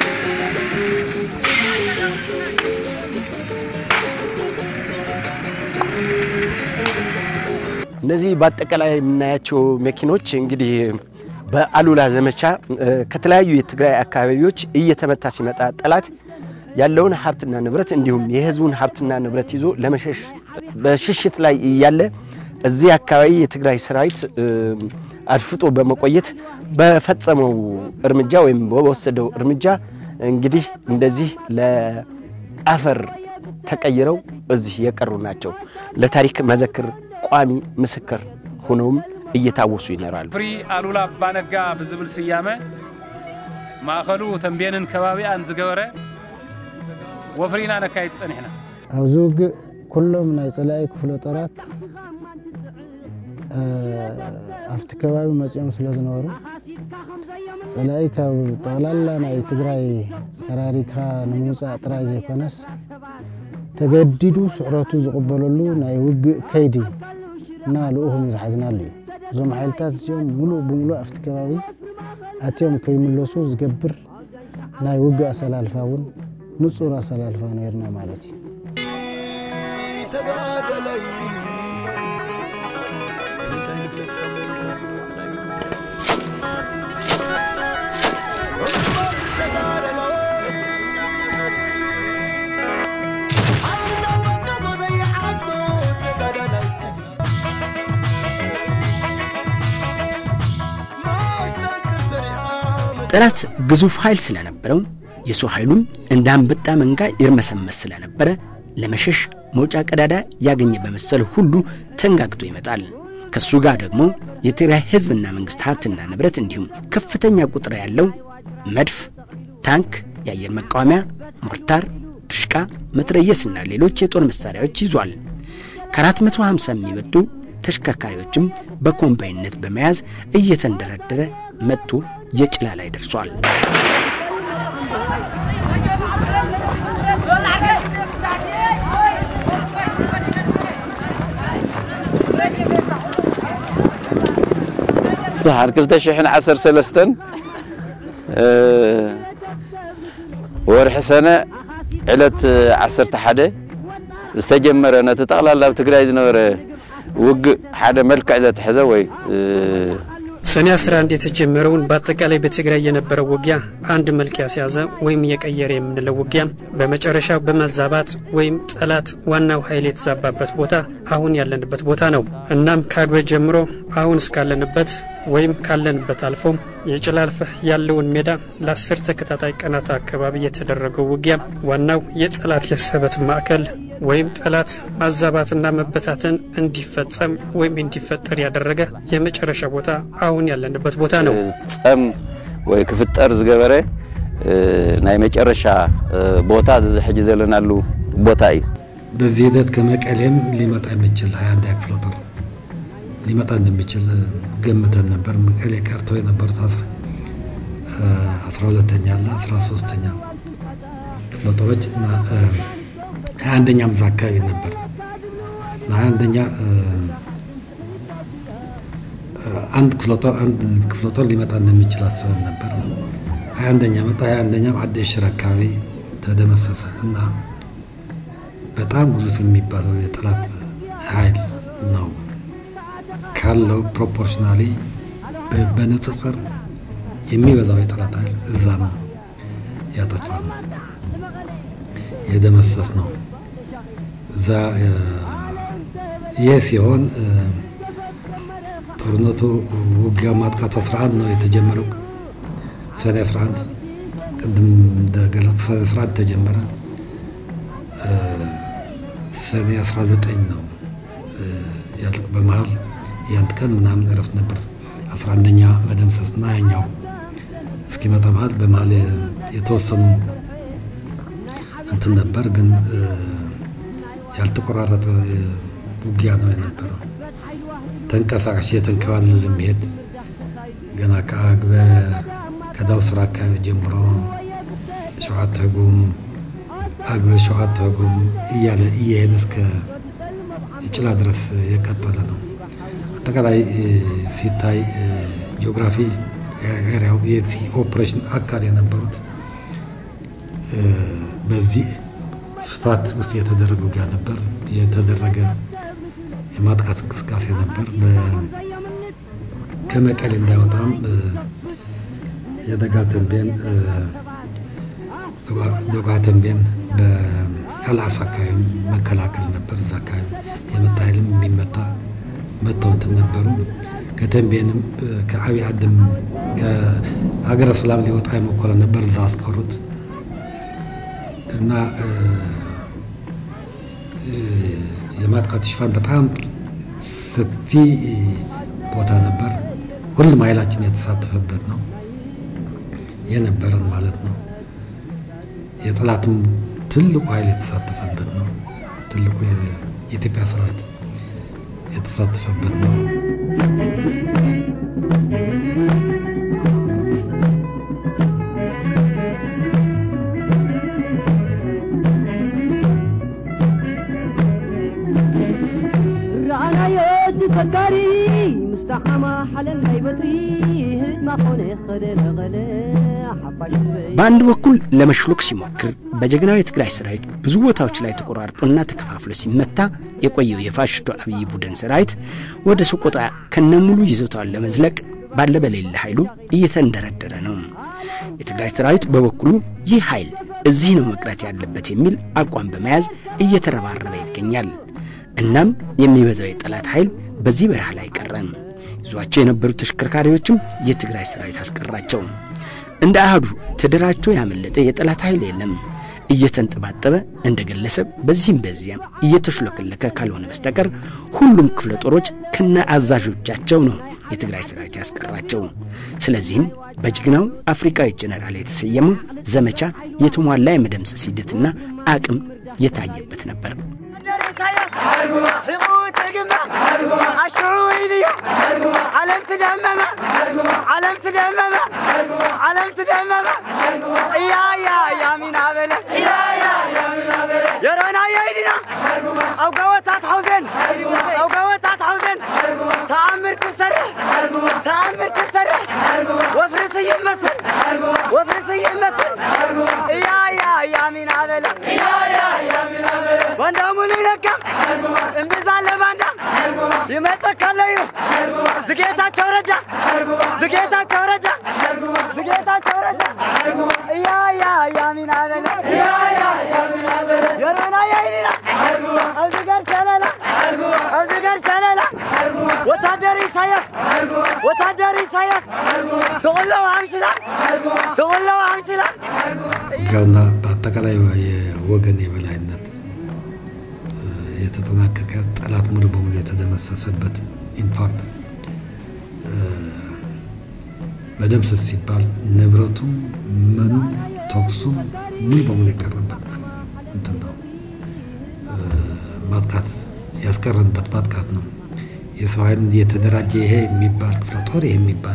እነዚህ በአጠቃላይ የምናያቸው መኪኖች እንግዲህ በአሉላ ዘመቻ ከተለያዩ የትግራይ አካባቢዎች እየተመታ ሲመጣ ጠላት ያለውን ሀብትና ንብረት እንዲሁም የህዝቡን ሀብትና ንብረት ይዞ ለመሸሽ በሽሽት ላይ እያለ እዚህ አካባቢ የትግራይ ሰራዊት አድፍጦ በመቆየት በፈጸመው እርምጃ ወይም በወሰደው እርምጃ እንግዲህ እንደዚህ ለአፈር ተቀይረው እዚህ የቀሩ ናቸው። ለታሪክ መዘክር ቋሚ ምስክር ሆነውም እየታወሱ ይኖራሉ። ፍሪ አሉላ አባነጋ ብዝብል ስያመ ማእኸሉ ተንቤንን ከባቢኣን ዝገበረ ወፍሪና ነካይድ ፀኒሕና ኣብዚ ውግእ ኩሎም ናይ ፀላኢ ክፍለ ጦራት ኣብቲ ከባቢ መፂኦም ስለ ዝነበሩ ፀላኢ ካብ ጠቕላላ ናይ ትግራይ ፀራሪካ ንምውፃእ ጥራይ ዘይኮነስ ተገዲዱ ስዕረቱ ዝቕበለሉ ናይ ውግእ ከይዲ እና ልኡኹም ዝሓዝናሉ እዩ እዞም ሓይልታት እዚኦም ሙሉእ ብምሉእ ኣብቲ ከባቢ ኣትዮም ከይምለሱ ዝገብር ናይ ውግእ ኣሰላልፋ እውን ንጹር ኣሰላልፋ ነርና ማለት እዩ ተጋደለይ እንታይ ንግለጽ ካብ ካብዚ ንላዕላይ ጠላት ግዙፍ ኃይል ስለነበረው የሰው ኃይሉም እንደ አንበጣ መንጋ ይርመሰመስ ስለነበረ ለመሸሽ መውጫ ቀዳዳ ያገኘ በመሰል ሁሉ ተንጋግቶ ይመጣል። ከሱ ጋር ደግሞ የትግራይ ህዝብና መንግስት ሀብትና ንብረት እንዲሁም ከፍተኛ ቁጥር ያለው መድፍ፣ ታንክ፣ የአየር መቃወሚያ፣ ሞርታር፣ ዱሽቃ፣ መትረየስና ሌሎች የጦር መሳሪያዎች ይዟል። ከ450 የሚበልጡ ተሽከርካሪዎችም በኮምባይነት በመያዝ እየተንደረደረ መጥቶ የጭላ ላይ ደርሷል። ድሓር 213 ወርሒ ሰነ ዕለት 11 ዝተጀመረ ነቲ ጠቕላላ ኣብ ትግራይ ዝነበረ ውግእ ሓደ መልክዕ ዘትሕዘ ወይ ሰኔ 11 የተጀመረውን በአጠቃላይ በትግራይ የነበረው ውጊያ አንድ መልክ ያስያዘ ወይም የቀየረ የምንለው ውጊያ በመጨረሻው በመዛባት ወይም ጠላት ዋናው ኃይል የተዛባበት ቦታ አሁን ያለንበት ቦታ ነው። እናም ከአግበ ጀምሮ አሁን እስካለንበት ወይም ካለንበት አልፎ የጭላልፍህ ያለውን ሜዳ ለአስር ተከታታይ ቀናት አካባቢ የተደረገው ውጊያ ዋናው የጠላት የሰበት ማዕከል ወይም ጠላት ማዛባትና መበታተን እንዲፈጸም ወይም እንዲፈጠር ያደረገ የመጨረሻ ቦታ አሁን ያለንበት ቦታ ነው። ፀም ወይ ክፍጠር ዝገበረ ናይ መጨረሻ ቦታ ሕጂ ዘለናሉ ቦታ እዩ በዚህ ሂደት ከመቀሌም ሊመጣ የሚችል ሀያ አንድ ክፍለ ጦር ሊመጣ እንደሚችል ገምተን ነበር። መቀሌ ቀርተው የነበሩት አስራ ሁለተኛ እና አስራ ሶስተኛ ክፍለ ጦሮች እና ሀያ አንደኛም እዛ አካባቢ ነበር እና ሀያ አንደኛ አንድ ክፍለ ጦር አንድ ክፍለ ጦር ሊመጣ እንደሚችል አስበን ነበር። ሀያ አንደኛ መጣ። ሀያ አንደኛም አዲ ሽር አካባቢ ተደመሰሰ እና በጣም ግዙፍ የሚባለው የጠላት ኃይል ነው ካለው ፕሮፖርሽናሊ በንጽጽር የሚበዛው የጠላት ኃይል እዛ ነው ያጠፋ ነው የደመሰስ ነው። እዛ ይህ ሲሆን ጦርነቱ ውጊያ ማጥቃት 11 ነው የተጀመረው። ሰኔ 11 ቅድም እንደገለጹ ሰኔ 11 ተጀመረ። ሰኔ 19 ነው ያልቅ በመሀል የአንድ ቀን ምናምን እረፍት ነበር። 11ኛ መደምሰስ እና ያኛው እስኪመጣ መሀል በመሀል የተወሰኑ እንትን ነበር፣ ግን ያልተቆራረጠ ውጊያ ነው የነበረው። ተንቀሳቃሽ የተንከባለለ የሚሄድ ገና ከአግበ ከዳውስራ አካባቢ ጀምሮ ሸዋት ህጉም አግበ ሸዋት ህጉም እያለ እየሄደ እስከ የጭላ ድረስ የቀጠለ ነው። አጠቃላይ ሲታይ ጂኦግራፊ ኤሪያው የዚህ ኦፕሬሽን አካል የነበሩት በዚህ ስፋት ውስጥ የተደረገ ውጊያ ነበር። የተደረገ የማጥቃት እንቅስቃሴ ነበር። ከመቀሌ እንዳይወጣም የደጋ ተንቤን ደጋ ተንቤን በአልዓስ አካባቢ መከላከል ነበር። እዛ አካባቢ የመታ ኃይልም የሚመታ መተው እንትን ነበሩ። ከተንቤንም ከአብይ ዓድም ከሀገረ ሰላም ሊወጣ የሞከረ ነበር። እዛ አስቀሩት እና የማጥቃት ሽፋን በጣም ሰፊ ቦታ ነበር። ሁሉም ኃይላችን የተሳተፈበት ነው የነበረን ማለት ነው። የጠላቱም ትልቁ ኃይል የተሳተፈበት ነው። ትልቁ የኢትዮጵያ ሰራዊት የተሳተፈበት ነው። ፈካሪ ሙስተሓማ ሓለን ናይ በትሪ ህድማ ኮነ ኸደለኸለ ሓፋሽ በአንድ በኩል ለመሽሎክ ሲሞክር በጀግናው የትግራይ ሰራዊት ብዙ ቦታዎች ላይ ተቆራርጦና ተከፋፍሎ ሲመታ የቆየው የፋሽስቱ አብይ ቡድን ሰራዊት ወደ ሰቆጣ ከነሙሉ ይዞታውን ለመዝለቅ ባለ በሌለ ኃይሉ እየተንደረደረ ነው። የትግራይ ሰራዊት በበኩሉ ይህ ኃይል እዚህ ነው መቅረት ያለበት የሚል አቋም በመያዝ እየተረባረበ ይገኛል። እናም የሚበዛው የጠላት ኃይል በዚህ በረሃ ላይ ቀረም። ይዟቸው የነበሩ ተሽከርካሪዎችም የትግራይ ሰራዊት አስቀራቸው። እንደ አህዱ ተደራጅቶ ያመለጠ የጠላት ኃይል የለም። እየተንጠባጠበ እንደ ግለሰብ በዚህም በዚያም እየተሽለከለከ ካልሆነ በስተቀር ሁሉም ክፍለ ጦሮች ከነ አዛዦቻቸው ነው የትግራይ ሰራዊት ያስቀራቸው። ስለዚህም በጀግናው አፍሪካዊ ጀነራል የተሰየመው ዘመቻ የተሟላ የመደምሰስ ሂደትና አቅም የታየበት ነበር። ዓለም ትደመመ ዓለም ትደመመ ዓለም ትደመመ እያ ያ ያ ሚና በለ የሮና የይድና ኣብ ገወታት ሓውዘን ኣብ ገወታት ሓውዘን ተኣምር ክሰርሕ ተኣምር ክሰርሕ ወፍሪ ስይም መስል ወፍሪ ስይም መስል እያ ያ ያ ሚና በለ ባንዳ ሙሉይ ነጋ እምብዛ ኣለ ባንዳ ይመፀካለዩ ዝጌታቸው ረዳ ዝጌታቸው ረዳ ዝጌታቸው ረዳ እያ ያ ያ ሚና በለ የሮና የይኒና ኣብዚ ገር ሸለላ ኣብዚ ገር ሸለላ ወታደር ኢሳያስ ወታደር ኢሳያስ ትቁለው ኣምሽላ ትቁለው ኣምሽላ ውጊያውና በአጠቃላይ የወገን የበላይነት የተጠናቀቀ ጠላት ሙሉ በሙሉ የተደመሰሰበት ኢንፋክት መደምሰስ ሲባል ንብረቱም ምኑም ተኩሱም ሙሉ በሙሉ የቀረበት እንትን ነው። ማጥቃት ያስቀረንበት ማጥቃት ነው። የሰው ኃይል የተደራጀ ይሄ የሚባል ክፍለ ጦር ይሄ የሚባል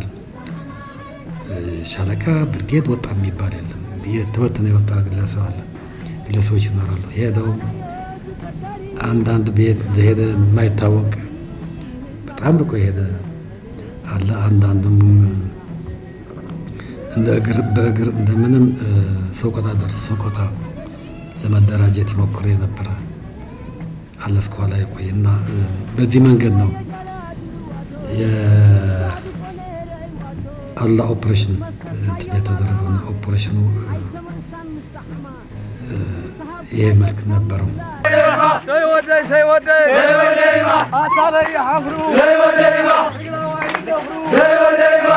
ሻለቃ ብርጌድ ወጣ የሚባል የለም። ተበትኖ የወጣ ግለሰብ አለ፣ ግለሰቦች ይኖራሉ። ሄደው አንዳንድ ቤት እንደሄደ የማይታወቅ በጣም ርቆ የሄደ አለ። አንዳንድም እንደ እግር በእግር እንደምንም ሰቆጣ ደርሶ ሰቆጣ ለመደራጀት ይሞክር የነበረ አለ። እስከኋላ የቆየ እና በዚህ መንገድ ነው የአላ ኦፕሬሽን እንትን የተደረገውና ኦፕሬሽኑ ይሄ መልክ ነበረው። ሰይወደይ ሰይወደይ ሰይወደይማ አታበይ ሐፍሩ ሰይወደይማ ሰይወደይማ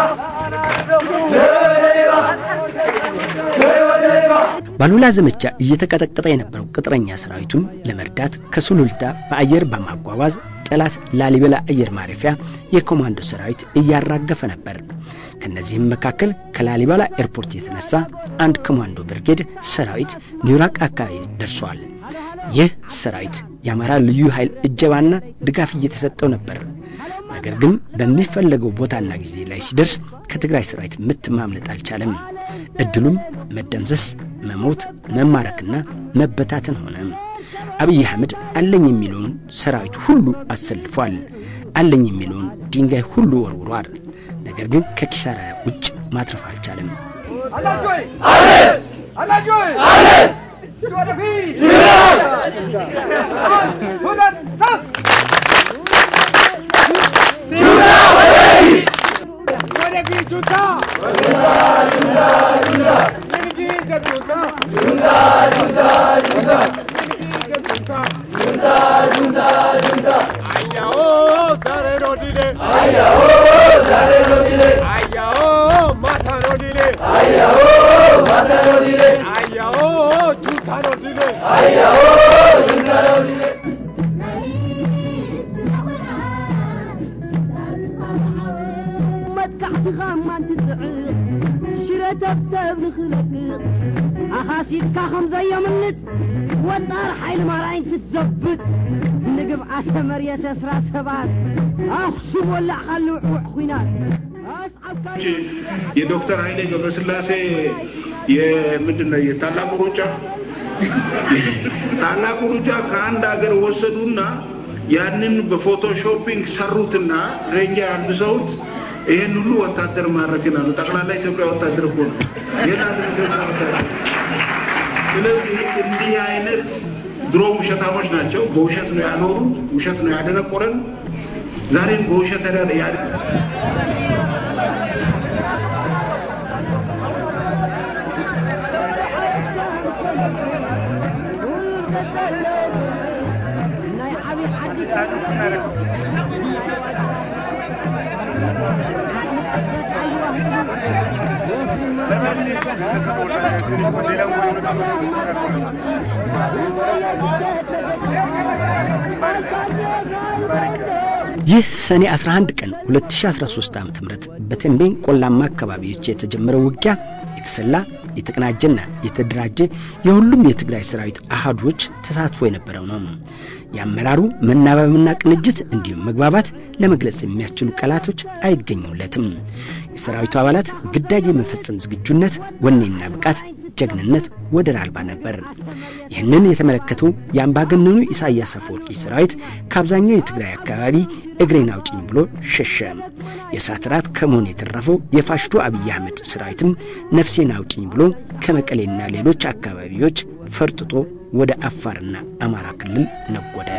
ባሉላ ዘመቻ እየተቀጠቀጠ የነበረው ቅጥረኛ ሰራዊቱን ለመርዳት ከሱሉልታ በአየር በማጓጓዝ ጠላት ላሊበላ አየር ማረፊያ የኮማንዶ ሰራዊት እያራገፈ ነበር። ከነዚህም መካከል ከላሊበላ ኤርፖርት የተነሳ አንድ ኮማንዶ ብርጌድ ሰራዊት ኒውራቅ አካባቢ ደርሷል። ይህ ሰራዊት የአማራ ልዩ ኃይል እጀባና ድጋፍ እየተሰጠው ነበር። ነገር ግን በሚፈለገው ቦታና ጊዜ ላይ ሲደርስ ከትግራይ ሰራዊት ምት ማምለጥ አልቻለም። እድሉም መደምሰስ፣ መሞት፣ መማረክና መበታተን ሆነ። አብይ አህመድ አለኝ የሚለውን ሰራዊት ሁሉ አሰልፏል። አለኝ የሚለውን ድንጋይ ሁሉ ወርውሯል። ነገር ግን ከኪሳራ ውጭ ማትረፍ አልቻለም። አላጆይ አላጆይ ወደፊት ሁለት ሶስት ወደፊት ጁንታ ጁንታ ጁንታ ጁንታ ጁንታ ጁንታ ጁንታ ጁንታ ጁንታ ጁንታ ጁንታ አያኦ ዛሬ ነው ዲሌ አያኦ ዛሬ ነው ዲሌ አያኦ ማታ ነው ዲሌ አያኦ ማታ ነው ዲሌ አያኦ ጁንታ ነው ዲሌ አያኦ ጁንታ ነው ዲሌ መጥካዕትኻ እማን ትፅዕቕ ሽረ ተብተብ ንኽለቅቕ ኣኻሲድካ ከም ዘየምልጥ ወጣር ሓይሊ ማርያኝ ክትዘብጥ ንግብዓተ መርየተ እስራ ሰባት ኣኽሱም ወላዕኻ ልውዕውዕ ኩናት የዶክተር ኃይሌ ገብረስላሴ የምንድን ነው የታላቁ ሩጫ ታላቁ ሩጫ ከአንድ ሀገር ወሰዱና ያንን በፎቶሾፒንግ ሰሩትና ሬንጀር አልብሰውት ይሄን ሁሉ ወታደር ማድረግን አሉ። ጠቅላላ ኢትዮጵያ ወታደር እኮ ነው። የናትን ኢትዮጵያ ወታደር። ስለዚህ እንዲህ አይነት ድሮ ውሸታሞች ናቸው። በውሸት ነው ያኖሩን፣ ውሸት ነው ያደነቆረን። ዛሬም በውሸት ያ ይህ ሰኔ 11 ቀን 2013 ዓ ም በተንቤን ቆላማ አካባቢዎች የተጀመረው ውጊያ የተሰላ የተቀናጀና የተደራጀ የሁሉም የትግራይ ሰራዊት አሃዶች ተሳትፎ የነበረው ነው። የአመራሩ መናበብና ቅንጅት እንዲሁም መግባባት ለመግለጽ የሚያስችሉ ቃላቶች አይገኙለትም። የሰራዊቱ አባላት ግዳጅ የመፈጸም ዝግጁነት፣ ወኔና ብቃት ጀግንነት ወደር አልባ ነበር። ይህንን የተመለከቱ የአምባገነኑ ኢሳያስ አፈወርቂ ሰራዊት ከአብዛኛው የትግራይ አካባቢ እግሬን አውጭኝ ብሎ ሸሸ። የእሳት ራት ከመሆን የተረፈው የፋሽቱ አብይ አህመድ ሰራዊትም ነፍሴን አውጭኝ ብሎ ከመቀሌና ሌሎች አካባቢዎች ፈርጥጦ ወደ አፋርና አማራ ክልል ነጎደ።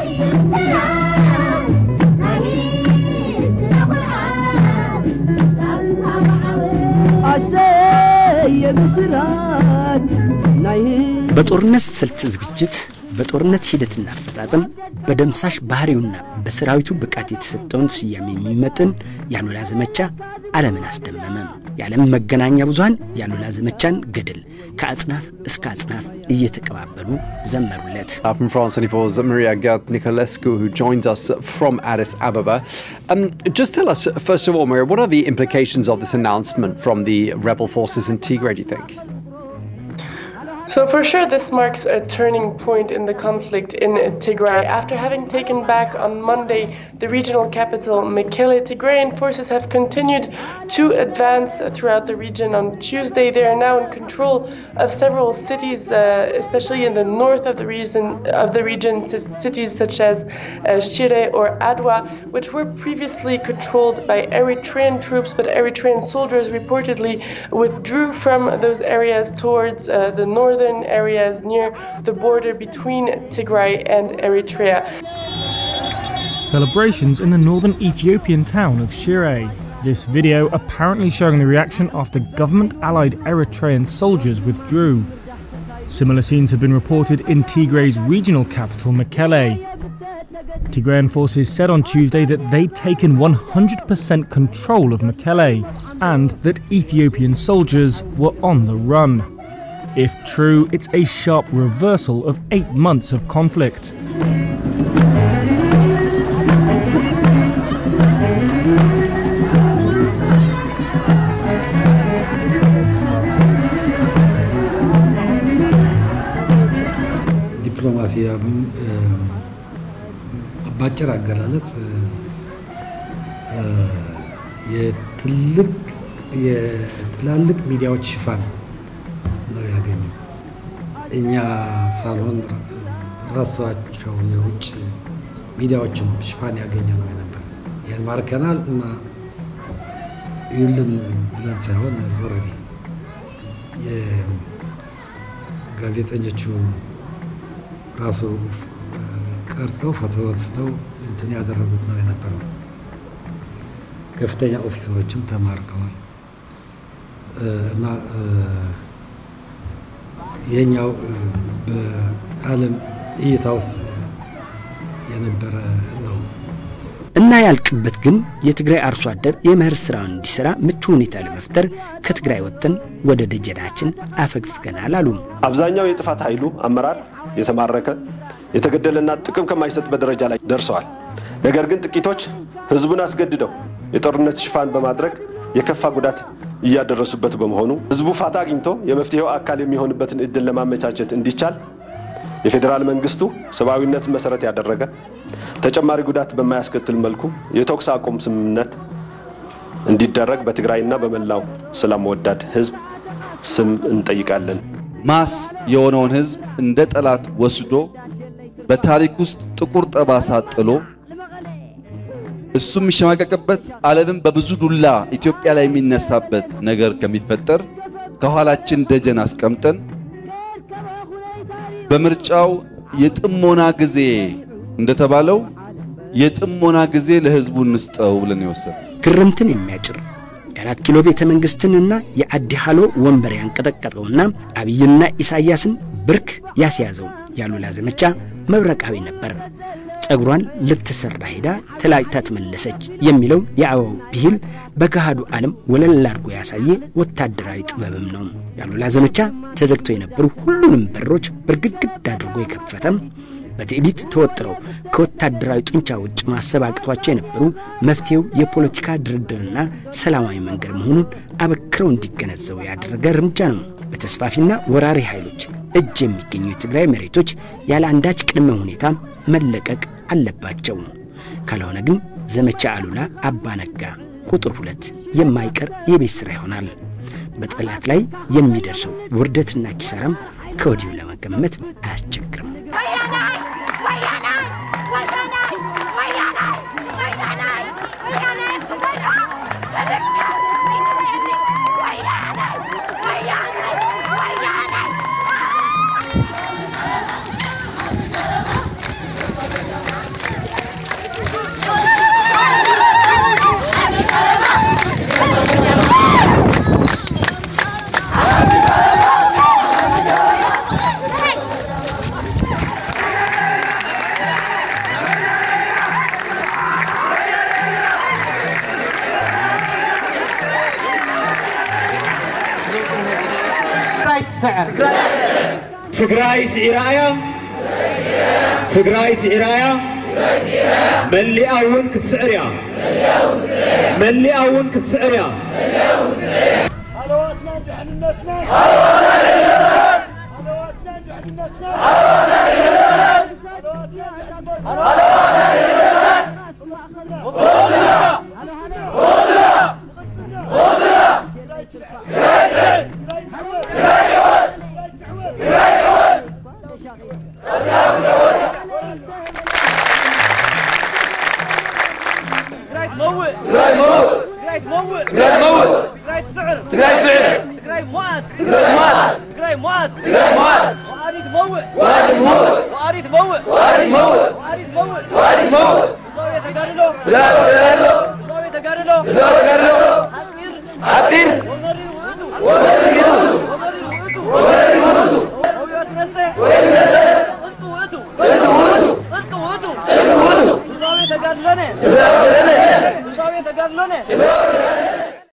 በጦርነት ስልት ዝግጅት፣ በጦርነት ሂደትና አፈጻጸም፣ በደምሳሽ ባህሪውና በሰራዊቱ ብቃት የተሰጠውን ስያሜ የሚመጥን የአሉላ ዘመቻ ዓለምን አስደመመ። የዓለም መገናኛ ብዙሃን የአሉላ ዘመቻን ገድል ከአጽናፍ እስከ አጽናፍ እየተቀባበሉ ዘመሩለት። Uh, from France 24's Maria Gert Nicolescu, who joins us from Addis Ababa. Um, just tell us, first of all, Maria, what are the implications of this announcement from the rebel forces in Tigray, do you think? So, for sure, this marks a turning point in the conflict in Tigray. After having taken back on Monday the regional capital, Mekelle, Tigrayan forces have continued to advance throughout the region. On Tuesday, they are now in control of several cities, uh, especially in the north of the region, of the region c- cities such as uh, Shire or Adwa, which were previously controlled by Eritrean troops, but Eritrean soldiers reportedly withdrew from those areas towards uh, the northern areas near the border between Tigray and Eritrea. Celebrations in the northern Ethiopian town of Shire. This video apparently showing the reaction after government allied Eritrean soldiers withdrew. Similar scenes have been reported in Tigray's regional capital, Mekelle. Tigrayan forces said on Tuesday that they'd taken 100% control of Mekelle and that Ethiopian soldiers were on the run. If true, it's a sharp reversal of eight months of conflict. ዲፕሎማሲያዊም ባጭር አገላለጽ የትልቅ የትላልቅ ሚዲያዎች ሽፋን ነው ያገኘው። እኛ ሳልሆን ራሳቸው የውጭ ሚዲያዎችም ሽፋን ያገኘ ነው የነበር። ይህን ማርከናል እና ይልን ብለን ሳይሆን ኦልሬዲ የጋዜጠኞቹ ራሱ ቀርጸው ፎቶ ወስደው እንትን ያደረጉት ነው የነበረው። ከፍተኛ ኦፊሰሮችም ተማርከዋል እና ይሄኛው በዓለም እይታ ውስጥ የነበረ ነው። እና ያልቅበት ግን የትግራይ አርሶ አደር የመኸር ስራውን እንዲሰራ ምቹ ሁኔታ ለመፍጠር ከትግራይ ወጥተን ወደ ደጀናችን አፈግፍገናል አሉ። አብዛኛው የጥፋት ኃይሉ አመራር የተማረከ የተገደለና ጥቅም ከማይሰጥበት ደረጃ ላይ ደርሰዋል። ነገር ግን ጥቂቶች ህዝቡን አስገድደው የጦርነት ሽፋን በማድረግ የከፋ ጉዳት እያደረሱበት በመሆኑ ህዝቡ ፋታ አግኝቶ የመፍትሄው አካል የሚሆንበትን እድል ለማመቻቸት እንዲቻል የፌዴራል መንግስቱ ሰብአዊነትን መሰረት ያደረገ ተጨማሪ ጉዳት በማያስከትል መልኩ የተኩስ አቁም ስምምነት እንዲደረግ በትግራይና በመላው ሰላም ወዳድ ህዝብ ስም እንጠይቃለን። ማስ የሆነውን ህዝብ እንደ ጠላት ወስዶ በታሪክ ውስጥ ጥቁር ጠባሳ ጥሎ እሱ የሚሸማቀቅበት ዓለምን በብዙ ዱላ ኢትዮጵያ ላይ የሚነሳበት ነገር ከሚፈጠር ከኋላችን ደጀን አስቀምጠን በምርጫው የጥሞና ጊዜ እንደተባለው የጥሞና ጊዜ ለህዝቡ እንስጠው ብለን የወሰን ግርምትን የሚያጭር የአራት ኪሎ ቤተ መንግስትንና የአዲ ሃሎ ወንበር ያንቀጠቀጠውና አብይና ኢሳያስን ብርክ ያስያዘው ያሉላ ዘመቻ መብረቃዊ ነበር። ጸጉሯን ልትሰራ ሄዳ ተላጭታ ተመለሰች የሚለው የአበባው ብሂል በገሃዱ ዓለም ወለል አድርጎ ያሳየ ወታደራዊ ጥበብም ነው። ያሉላ ዘመቻ ተዘግተው የነበሩ ሁሉንም በሮች በርግድግድ አድርጎ የከፈተም በትዕቢት ተወጥረው ከወታደራዊ ጡንቻ ውጭ ማሰብ አቅቷቸው የነበሩ መፍትሄው የፖለቲካ ድርድርና ሰላማዊ መንገድ መሆኑን አበክረው እንዲገነዘቡ ያደረገ እርምጃ ነው። በተስፋፊና ወራሪ ኃይሎች እጅ የሚገኙ የትግራይ መሬቶች ያለ አንዳች ቅድመ ሁኔታ መለቀቅ አለባቸው። ካልሆነ ግን ዘመቻ አሉላ አባነጋ ቁጥር ሁለት የማይቀር የቤት ሥራ ይሆናል። በጠላት ላይ የሚደርሰው ውርደትና ኪሳራም ከወዲሁ ለመገመት አያስቸግርም። ትግራይ ስዒራያ ትግራይ ስዒራያ መሊኣ እውን ክትስዕር እያ መሊኣ እውን ክትስዕር እያ تقراي تموت تقراي تموت تقراي تموت تقراي تموت تقراي تسعر تقراي تسعر تقراي موات تقراي موات تقراي موات تقراي موات واريد تموت واريد تموت واريد تموت واريد تموت واريد تموت واريد تموت زاوية تقارلو لا تقارلو زاوية تقارلو زاوية تقارلو عطير ومري وقتو ومري وقتو ومري وقتو ومري وقتو وين نسى انتو وقتو انتو وقتو انتو وقتو انتو وقتو زاوية تقارلو زاوية تقارلو